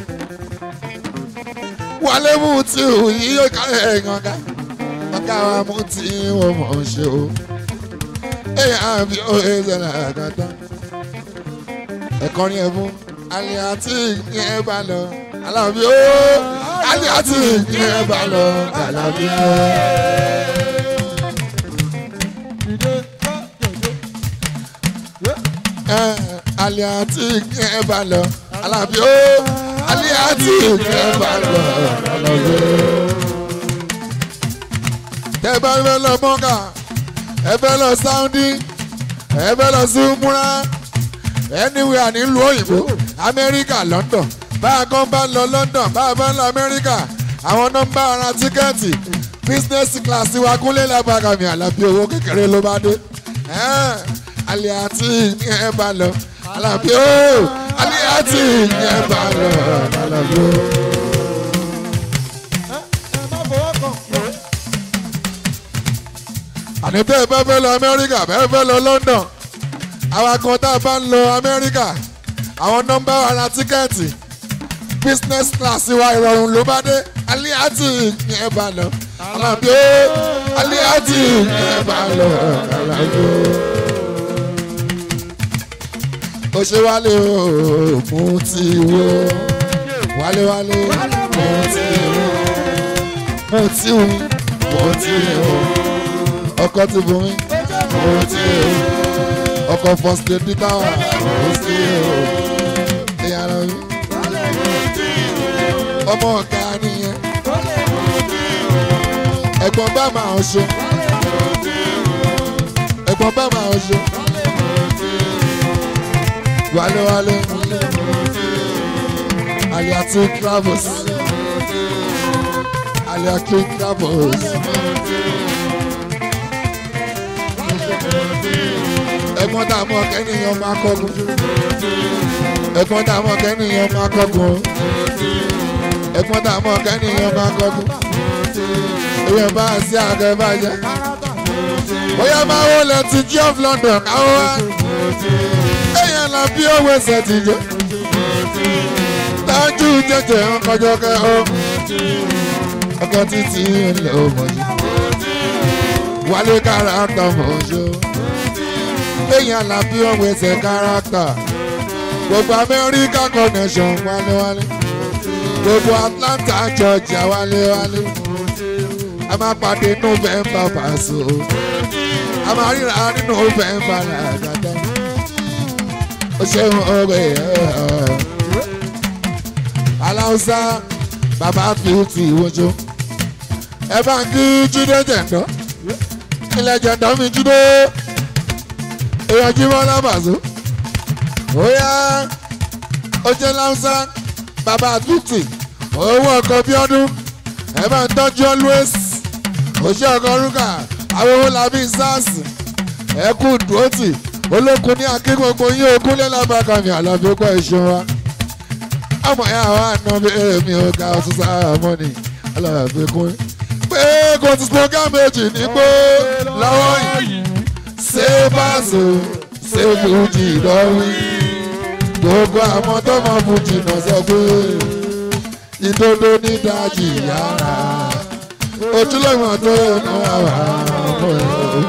wálé mú tí ò yí ọ̀ká ẹ̀yàn ká ọ̀ká wa mú tí wọ́n mọ̀ ọ́n ṣe o àbí òye ṣẹlẹ̀ àgàtà. ẹ̀kọ́ ni ẹ fún aliati ní ẹ bá lọ alábí ó aliati ní ẹ bá lọ alábí ó. aliati ní ẹ bá lọ alábí ó aliati ní ẹ bá lọ alábí ó. tẹ́ bá fẹ́ lọ mọ́kà ẹ fẹ́ lọ sáúndí ẹ fẹ́ lọ sí múra anywhere nílùú òyìnbó amẹ́ríkà london bá a kan bá lọ london bá a bá lọ amẹ́ríkà àwọn nọ́mbà ara tíkẹ́ẹ̀tì business class wa kúnlé lábàgàmì àlàbí owó kékeré ló bá dé alẹ́ àti ní ẹ bá lọ àlàbí ó alẹ́ àti ní ẹ bá lọ àlàbí ó. àní bẹ́ẹ̀ bá fẹ́ lọ amẹ́ríkà bẹ́ẹ̀ fẹ́ lọ london àwa kan tá a bá ń lọ amẹ́ríkà àwọn nọ́mbà ara tíkẹ́ẹ̀tì business class wa ìrọ̀rùn ló bá dé aliati ní ẹ bá lọ alábí ó aliati ní ẹ bá lọ alábí ó. ó ṣe wálé o mú ti wo wálé wálé mú ti wo mú ti wo mú ti wo ọkọ ti bù mí. mo ti o ọkọ first lady tower mo ti o ìyàrá mi. ọmọ ọ̀gá nìyẹn. ẹ̀gbọ́n bá máa ń ṣe. ẹ̀gbọ́n bá máa ń ṣe. wálé wálé. Aliatu travels. Aliatu travels. ẹ̀gbọ́n tá a mọ̀ kẹ́nìyàn máa kọ́gun. ẹ̀gbọ́n tá a mọ̀ kẹ́nìyàn máa kọ́gun. ẹ̀gbọ́n tá a mọ̀ kẹ́nìyàn máa kọ́gun. èèyàn bá a sí àgẹ́ bàjẹ́. bóyá máa wọlé ti jí of London káwọ́ wá. èèyàn là bí owó ẹsẹ̀ ti jẹ́. tájú jẹjẹ ń kọjọ kẹ́ ọ. ọkọ títí ń lè ọmọ yìí. wálé kára tán mọ̀ ṣó léyìn àlàbí ọ̀hún ẹsẹ̀ kárátà gbogbo amẹ́ríkà connection wálewálé gbogbo atlanta georgia wálewálé a máa pàdé november pàṣẹ a máa ríra ní november làgàtà ó ṣeun ọ̀rẹ́ ẹ̀ aláùsá bàbá fíìtì ìwọ́jọ́ ẹ bá ń kí jíde jẹ̀ndọ́ ilẹ̀ jẹ̀ndọ́ mi jíde. èèyàn jí mọ́ lábàzó ó yá ó jẹ́ láwùsá bàbá àtúntì owó ọkọ̀ bí ọdún ẹ bá ń tọ́jú always òṣè ọkọ̀ rúkà àwọn owó làbí sars ẹ kú dùótì olókun ní akí gbogbo yín ogún lẹ́làbàkà mi àlàbí ó pẹ́ ìṣun wa ọmọ yẹn àwọn àna mi èmi ò ga ọtún sáà mọ́ni alábàbí kún pé kò tún slogan méjì nígbó lọ́wọ́ yìí ṣé báṣọ ṣé fújì lọ́wí gbogbo àwọn tó mọ fújì náà sọ pé ìdodo ní dájì yàrá ojúlọ́mọ tó nù àwà ọmọ ẹ̀.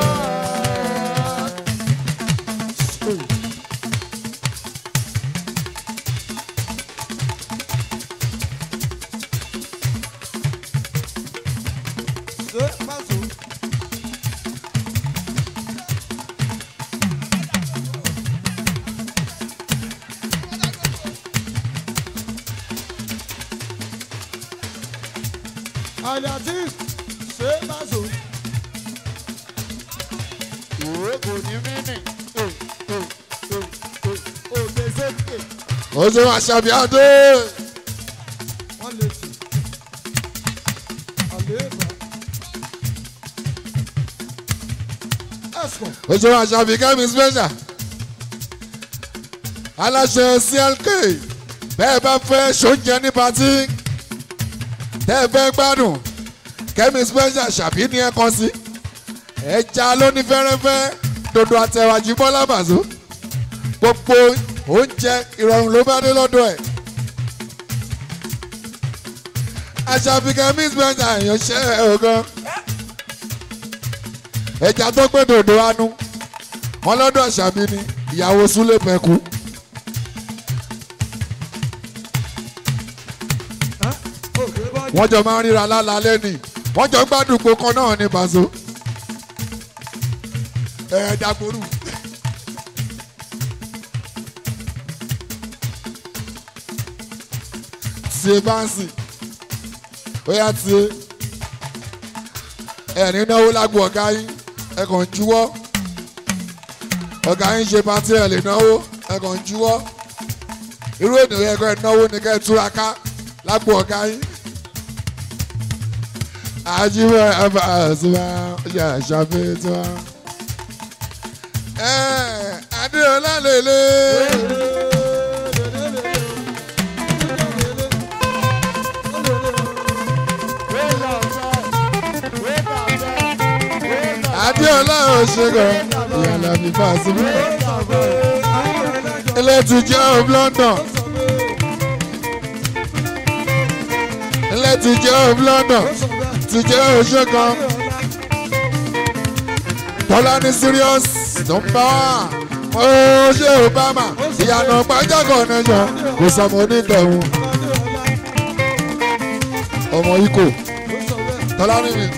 Àlàtí ṣé bá so. Ìwé kò ní mínì. Òkè sókè. ó ṣe wá ṣàbíàdé Wọ́n lè tì. Àléébà. Ẹ̀sùn. ó ṣe wá ṣàbí kẹ́mi special aláṣẹ clk bẹ́ẹ̀ bá fẹ́ ṣoúnjẹ ní patí tẹ́ ẹ fẹ́ gbádùn kẹ́mi special ṣàbí ní ẹ̀kan sí ẹja lóní fẹ́rẹ́fẹ́ dodo àtẹ̀wájú bọ́lá bàzó gbogbo oúnjẹ ìrọ̀rùn ló bá dé lọ́dọ̀ ẹ̀ àṣàbí kẹ́mi special èèyàn ṣẹ́ ẹ̀ ọ̀gán ẹja tó gbé dòdò anú wọn lọ́dọ̀ ṣàbí ni ìyàwó súlẹ̀ pẹ̀kú. Òkè bá wọ́n jọ máa ń ríra lálálẹ́ ni wọ́n jọ gbádùn gbogbo kan náà ní Paso. ẹ ẹ dàgbòrú. tiẹ̀ báńsì ó yá tiẹ̀ ẹ̀rí náwó lágbo ọ̀gá yín ẹ kàn ń juwọ́ ọ̀gá yín ṣe pátí ẹ̀ lè náwó ẹ kàn ń juwọ́ irú ènìyàn ẹ̀kọ́ ẹ̀ náwó ni kẹ́ ẹ túraká lágbo ọ̀gá yín ajiwa abasuwa ya ṣàfihàn ẹ adéọlá lele adéọlá òṣègùn ìyàlá fífa síbí ilé ti jẹ́ of London ilé ti jẹ́ of London ti jẹ́ òṣègùn tọ́lá ní serious nọ́mbà ó ṣe Obama ìyànà pàjágọ̀ nation kò sọmọ onítẹ̀hún ọmọ ikọ̀ tọ́lá ní mi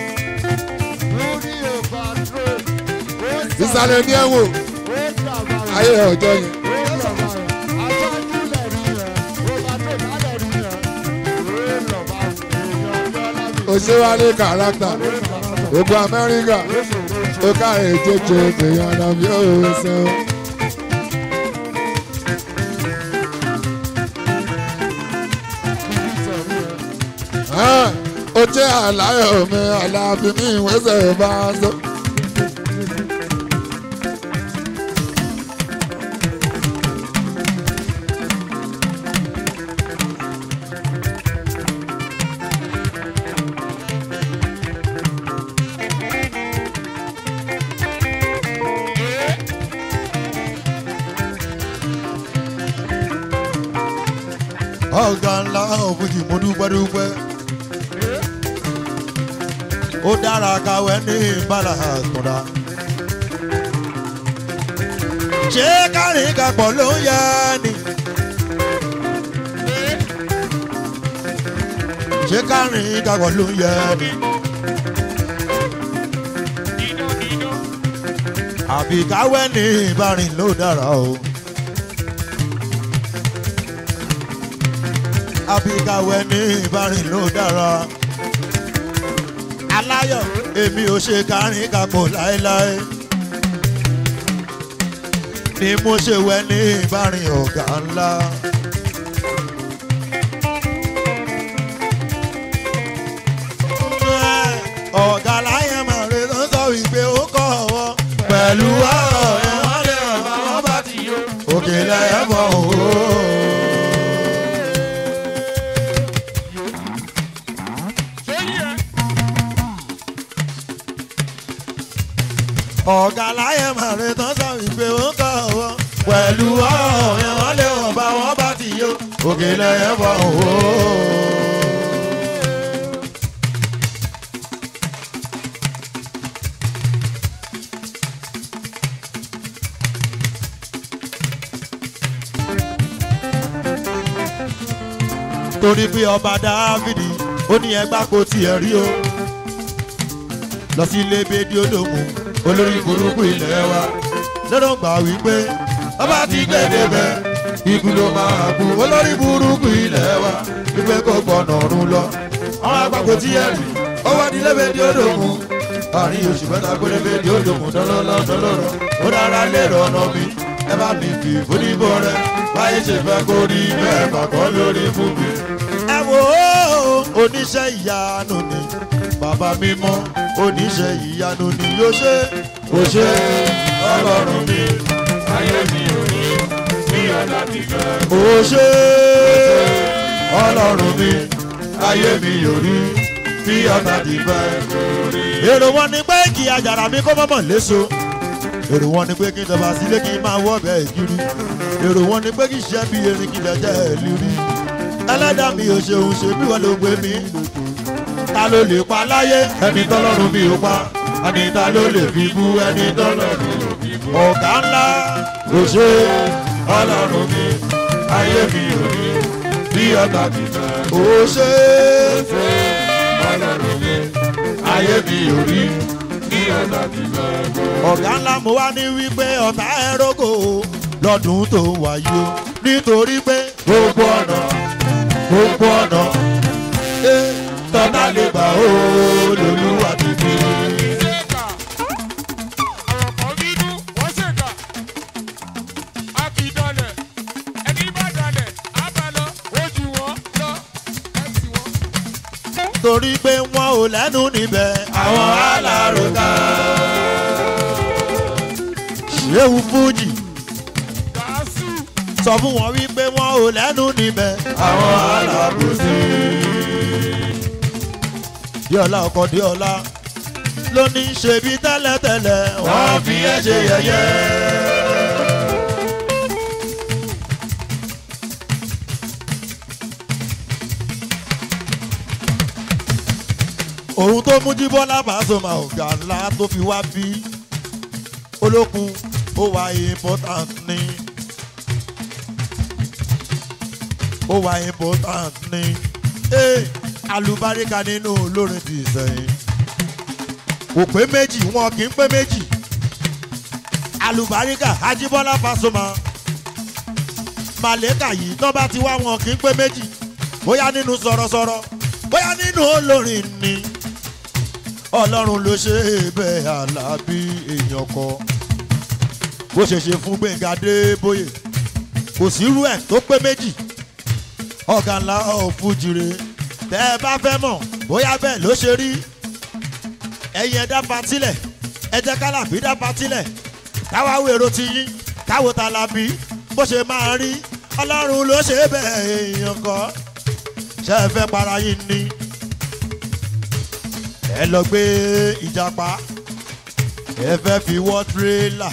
ìsàlẹ̀ ní ẹ̀wò ayé ọjọ́ yẹn. òṣèwálé kàràkítà ogun amẹ́ríkà ó káyè jẹjẹ èèyàn àdàbí òwe sẹ́wọ̀n. ó jẹ́ àláyọ̀ mi àlàbí mi ìwésẹ̀ bá a sọ. ọ̀gá ńlá òfújì mo dúpẹ́ dúpẹ́. ó dára káwé ní ìbára àtúndà. ṣé kárin kapọ̀ ló ń yẹ ni. ṣé kárin kapọ̀ ló ń yẹ ni. àbí káwé ní ìbárin ló dára o. àbíkàwé ní ìbárin ló dára. aláyọ̀ èmi ò ṣe kárin kapọ̀ láéláé. ni mo ṣe wẹ ní ìbárin ọ̀gá ńlá. ọ̀gá láyé màrí tó sọ wípé ó kọ̀ ọwọ́ pẹ̀lú ọ̀rọ̀ ẹ̀ wọ́n lè ràn bá wọn bá ti yó òkè lẹ́yìn bọ̀ òwò. ṣé yí ẹ ọ̀gá láyé màrí tó sọ wípé ó kọ̀ ọwọ́ pẹ̀lú ọ̀rọ̀ ẹ̀ wọ́n lè ràn bá wọn bá ti yó òkè lẹ́yìn bọ̀ òwò. torí pé ọba dávidi ó ní ẹgbà kò tiẹ̀ rí o lọ sí ilé bèdí olómù olórí burúkú ilé wa lọ́dọ̀ gbà wípé ọba ti gbèdé bẹ́ ikú ló máa kú olórí burúkú ilé wa wípé kò gbọ́nà ọ̀run lọ àwọn àgbà kò tiẹ̀ rí ó wá ní ilé bèdí olómù àárín oṣù mẹ́ta gbọ́dọ̀ bèdí olómù dọ́lọ́lọ́ dọ́lọ́rọ́ ó dára lérò ọ̀nà mi ẹ bá mi fi ìfúnibọ rẹ báyé ṣe fẹ́ kó rí bẹ́ẹ̀ bàkọ́ lórí fún mi. ẹ wo oníṣẹ́ ìyanu ni bàbá mímọ́ oníṣẹ́ ìyanu ni yóò ṣe kò ṣe ọlọ́run mi ayé mi ò ní bí ọ̀dà ti fẹ́. kò ṣe ọlọ́run mi ayé mi yóò rí bí ọ̀tá ti fẹ́. èrò wọn ni pé kí àjàrà mi kó mọ̀mọ́ léso èrò wọn ni pé kí n tọba sílé kí n máa wọ́ bẹ́ẹ̀ kiri èrò wọn ni pé kí n ṣe bí erin kí n lẹ́jẹ̀ lírí ẹlẹ́dàá mi ò ṣeun ṣe bí wọ́n ló gbé mi ta ló lè pa láyé ẹni tọ́lọ́run mi ò pa ẹni ta ló lè fi bú ẹni tọ́lọ́run ò fi bú ọ̀gá ńlá kò ṣe ọlọ́run mi ayé mi ò rí bí ọ̀tá mi fẹ́ kò ṣe ọlọ́run mi ayé mi ò rí bí ọ̀tá mi fẹ́ ọ̀gá ńlá mo wá ní wípé ọ̀tá ẹ̀rọ́gò lọ́dún tó wáyé o nítorí pé gbogbo ọ̀nà gbogbo ọ̀nà ẹ tọ́ta lè gbà ó lòlúwa ti fi. ṣèkà àwọn kan bínú wọ́n ṣèkà a kì í dalẹ̀ ẹni bá dalẹ̀ á bá lọ ojú wọn lọ ẹtì wọn. torí pé wọn ò lẹ́nu níbẹ̀ àwọn alárùkà. ṣéwù fújì gàásù sọ fún wọn wípé wọn ò lẹ́nu níbẹ̀ àwọn alábùsí. díọ̀lá ọkọ̀ díọ̀lá ló ní ṣe bí tẹ́lẹ̀tẹ́lẹ̀ wọ́n fi ẹ́ ṣe yẹ̀yẹ́. òun tó mú jíbọ́lá Pasuma ọ̀gá ńlá tó fi wá bí olókun ó wà important ní ó wà important ní ee alùbáríkà nínú olórin ti sẹ́yìn kò pé méjì wọn kì í pé méjì alùbáríkà ajíbọ́lá Pasuma màlẹ́kà yìí tán bá ti wá wọn kì í pé méjì bóyá nínú sọ̀rọ̀sọ̀rọ̀ bóyá nínú olórin ni ọlọ́run ló ṣe é bẹ́ẹ̀ alábí èèyàn kọ bó ṣe ṣe fún gbẹ̀ngà débóyè kò sírú ẹ̀ tó pé méjì ọ̀gá ńlá ọ̀fújire tẹ́ ẹ bá fẹ́ mọ̀ bóyá bẹ́ẹ̀ ló ṣe rí ẹ̀yin ẹ̀dá patílẹ̀ ẹ jẹ́ kálàbí dá patílẹ̀ káwá wèrò ti yín káwo ta la bí bó ṣe máa rí ọlọ́run ló ṣe é bẹ́ẹ̀ èèyàn kọ́ ṣe é fẹ́ para yín ni ẹ lọ gbé ìjàpá ẹ fẹ́ fi wọ́ tírélà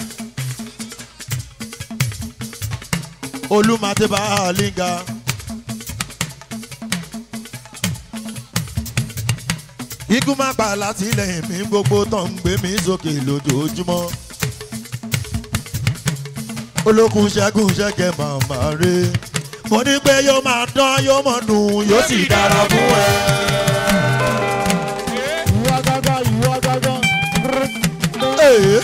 olùmọ̀tẹ́bà àlìngà. ikú má pa látìlẹ́yìn mi gbogbo tó ń gbé mi sókè lójoojúmọ́. olókun ṣẹ́gun ṣẹ́kẹ̀ màmá rẹ̀ mo ní pé yóò máa dán yóò mọ̀ dùn yóò sì dára fún ẹ. ìwọ gángan ìwọ gángan. Ee.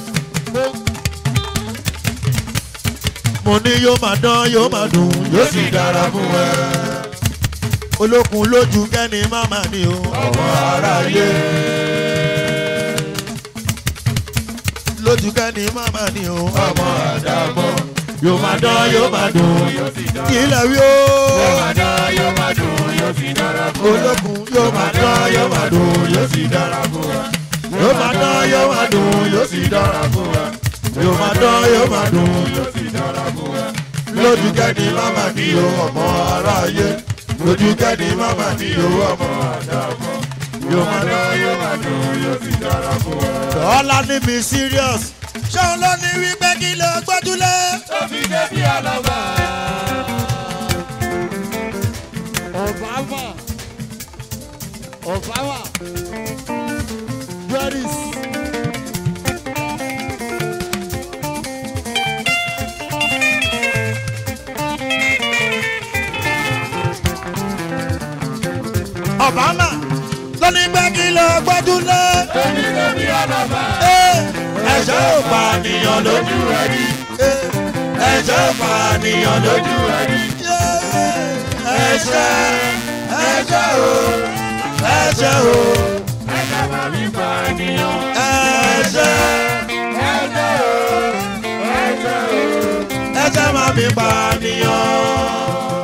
mo ní yóò máa dán yóò máa dùn yóò sì dára fún ẹ. olókun lójú kẹ́ni máma ni o ọmọ aráyé. lójú kẹ́ni màmá ni o ọmọ àdàmọ́ yóò máa dán yóò máa dùn ilẹ̀ wí o olókun yóò máa dán yóò máa dùn yóò sì dára fún wa yóò máa dán yóò máa dùn yóò sì dára fún wa yóò máa dán yóò máa dùn yóò sì dára fún wa lójú kẹ́ni màmá ni o ọmọ aráyé lójú kẹ́ni màmá ni o ọmọ àdàmọ́ yóò máa dán yóò máa dùn yóò sì dára fún wa. ọ̀la ní mi serious ṣé òun ló ní wípé kí ló gbójúlé. Obama. Obama. Paris. Obama ló ní pé kí ló gbójúlé. Eh, ẹ̀ṣẹ̀ ò pa àníyàn lójú ẹ̀rí. Eh, ẹ̀ṣẹ̀ ò pa àníyàn lójú ẹ̀rí. Yeah, ẹ̀ṣẹ̀ ẹ̀ṣẹ̀ o ẹ̀ṣẹ̀ o ẹ̀ṣẹ̀ ẹ̀ṣẹ̀ máa mi pa àníyàn.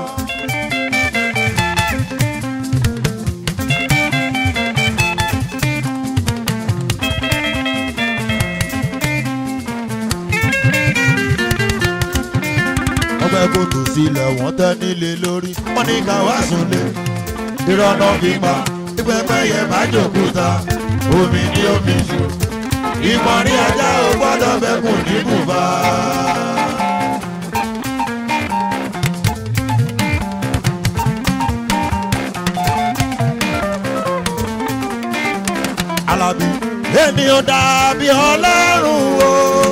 ọgbẹ́ kòtò sílẹ̀ wọ́n tẹ́ nílé lórí wọ́n ní ká wá súnlé ìrọ̀nà fipá ìpẹ́pẹ́ yẹ má jòkúta omi ní omi jù ìmọ̀rin ajá ò gbọ́dọ̀ bẹ́kùn ní bùbá. Alábí èmi ò dàbí ọlọ́run o.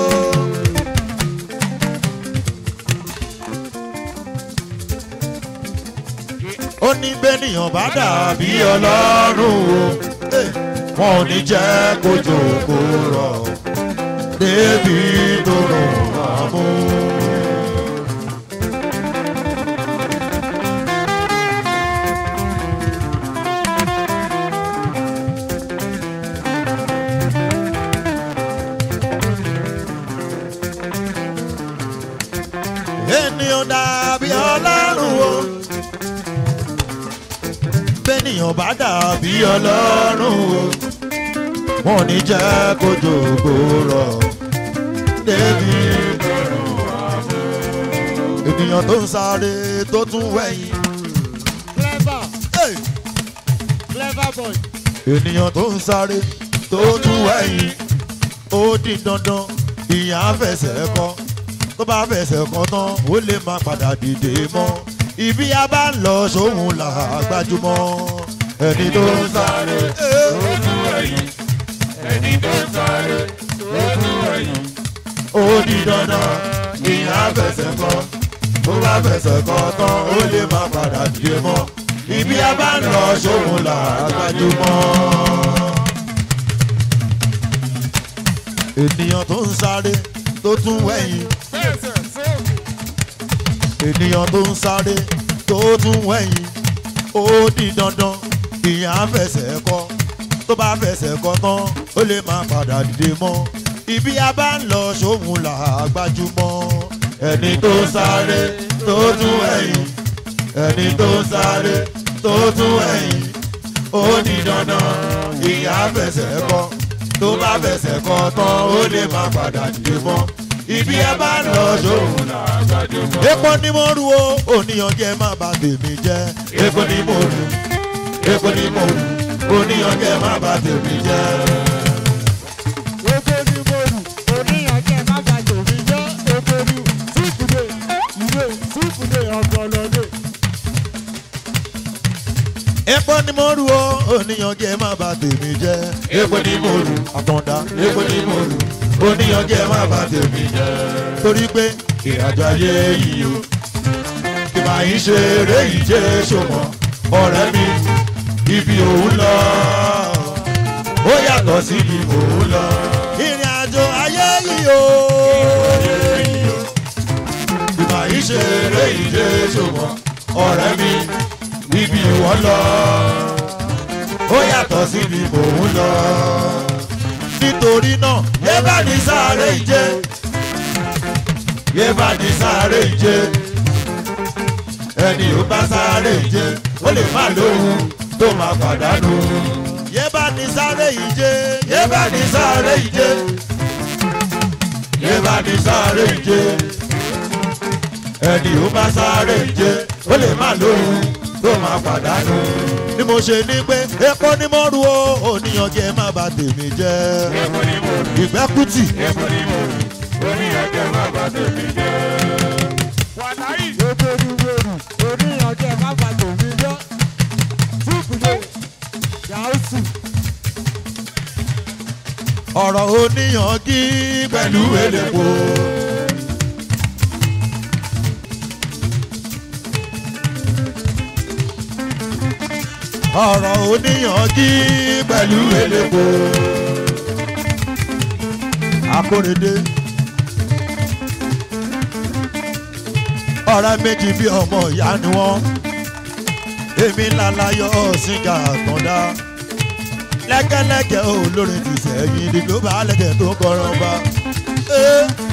ó ní bẹ́nìyàn bá dàbí ọlọ́run o Eh, wọn ò ní jẹ́ kójó kó rọ̀ débi tó rọ̀ àmú. ènìyàn dàbí ọlọ́run o bẹ́nìyàn bá dàbí ọlọ́run o wọn ò ní jẹ́ kójó kó rọ̀ débi ènìyàn tó ń sáré tó tún wẹ̀yìn Clever. Hey! Clever boy. ènìyàn tó ń sáré tó tún wẹ̀yìn ó di dandan ìyá fẹsẹ̀ kọ́ tó bá fẹsẹ̀ kọ́ tán ó lè má padà dìde mọ́ ibi a bá ń lọ sóhun là á gbájúmọ́ ẹni tó ń sáré tó tún wẹ̀yìn ẹni tó ń sáré tó tún wẹ̀yìn ó di dandan ìyá fẹsẹ̀ kọ́ tó bá fẹsẹ̀ kọ́ tán ó lè má padà dìde mọ́ ibi a bá ń lọ sóhun là á gbájúmọ́. ènìyàn tó ń sáré tó tún wẹ̀yìn Fẹsẹ̀ sókè. ènìyàn tó ń sáré tó tún wẹ̀yìn ó di dandan ìyá fẹsẹ̀ kọ́ tó bá fẹsẹ̀ kọ́ tán ó lè má padà dìde mọ́ ibi a bá ń lọ sóhun là á gbájúmọ́ ẹni tó ń sáré tó tún wẹ̀yìn ẹni tó ń sáré tó tún wẹ̀yìn ó di dandan ìyá fẹsẹ̀ kọ́ tó bá fẹsẹ̀ kọ́ tán ó lè má padà dìde mọ́ ibi ẹ bá ń lọ sóhun là á gbájúmọ́. epo ni mo rú o òníyàn jẹ má bà tèmi jẹ epo ni mo rú epo ni mo rú òníyàn jẹ má bà tèmi jẹ. Oko ni mo rù. Oníyànjẹ́ má ba tòmí jẹ́. Oko ni síkùdé. Ìwé síkùdé ọ̀pọ̀lọ́dé. epo ni mo rú o òníyàn jẹ má bà tèmi jẹ epo ni mo rú àtọ̀dá epo ni mo rú òníyàn jẹ má bà tèmi jẹ. torí pé ìrìnàjò ayé yìí o kì máa ń ṣe eré ìje ṣòmọ ọ̀rẹ́ mi ibi òun lọ ó yàtọ̀ sí ibi òun lọ. ìrìn àjò ayé yìí o kì máa ń ṣe eré ìje ṣòmọ ọ̀rẹ́ mi ibi ìwọ lọ ó yàtọ̀ sí ibi òun lọ. nítorí náà yé bá ní sáré ìje yé bá ní sáré ìje ẹni ò bá sáré ìje ó lè má lóhun tó máa pàdánù. yé bá ní sáré ìje yé bá ní sáré ìje yé bá ní sáré ìje ẹni ò bá sáré ìje ó lè má lóhun tó máa pàdánù. ni mo ṣe ní pé epo ni mo ru o òníyàn kí ẹ má bà tèmi jẹ́ Èkó ni mo rí, ìgbẹ́kùtì èkó ni mo rí, orí ẹ̀jẹ̀ má bà tèmi jẹ́. Wàláyì, Eberiweru oníyanjẹ má bà tòmí jẹ́. Túkùdé Yàásù ọ̀rọ̀ oníyàn kí pẹ̀lú èlèpo. ọ̀rọ̀ oníyàn kí pẹ̀lú èlèpo. akóredé. ọ̀rẹ́ méjì bí ọmọ ìyá ni wọ́n. èmi lálàyọ̀ sígá àtọ̀dá lẹ́kẹ́lẹ́kẹ́ olórin ti sẹ́yìn ìdìgbò bá lẹ́kẹ́ tó kọ́ran bá.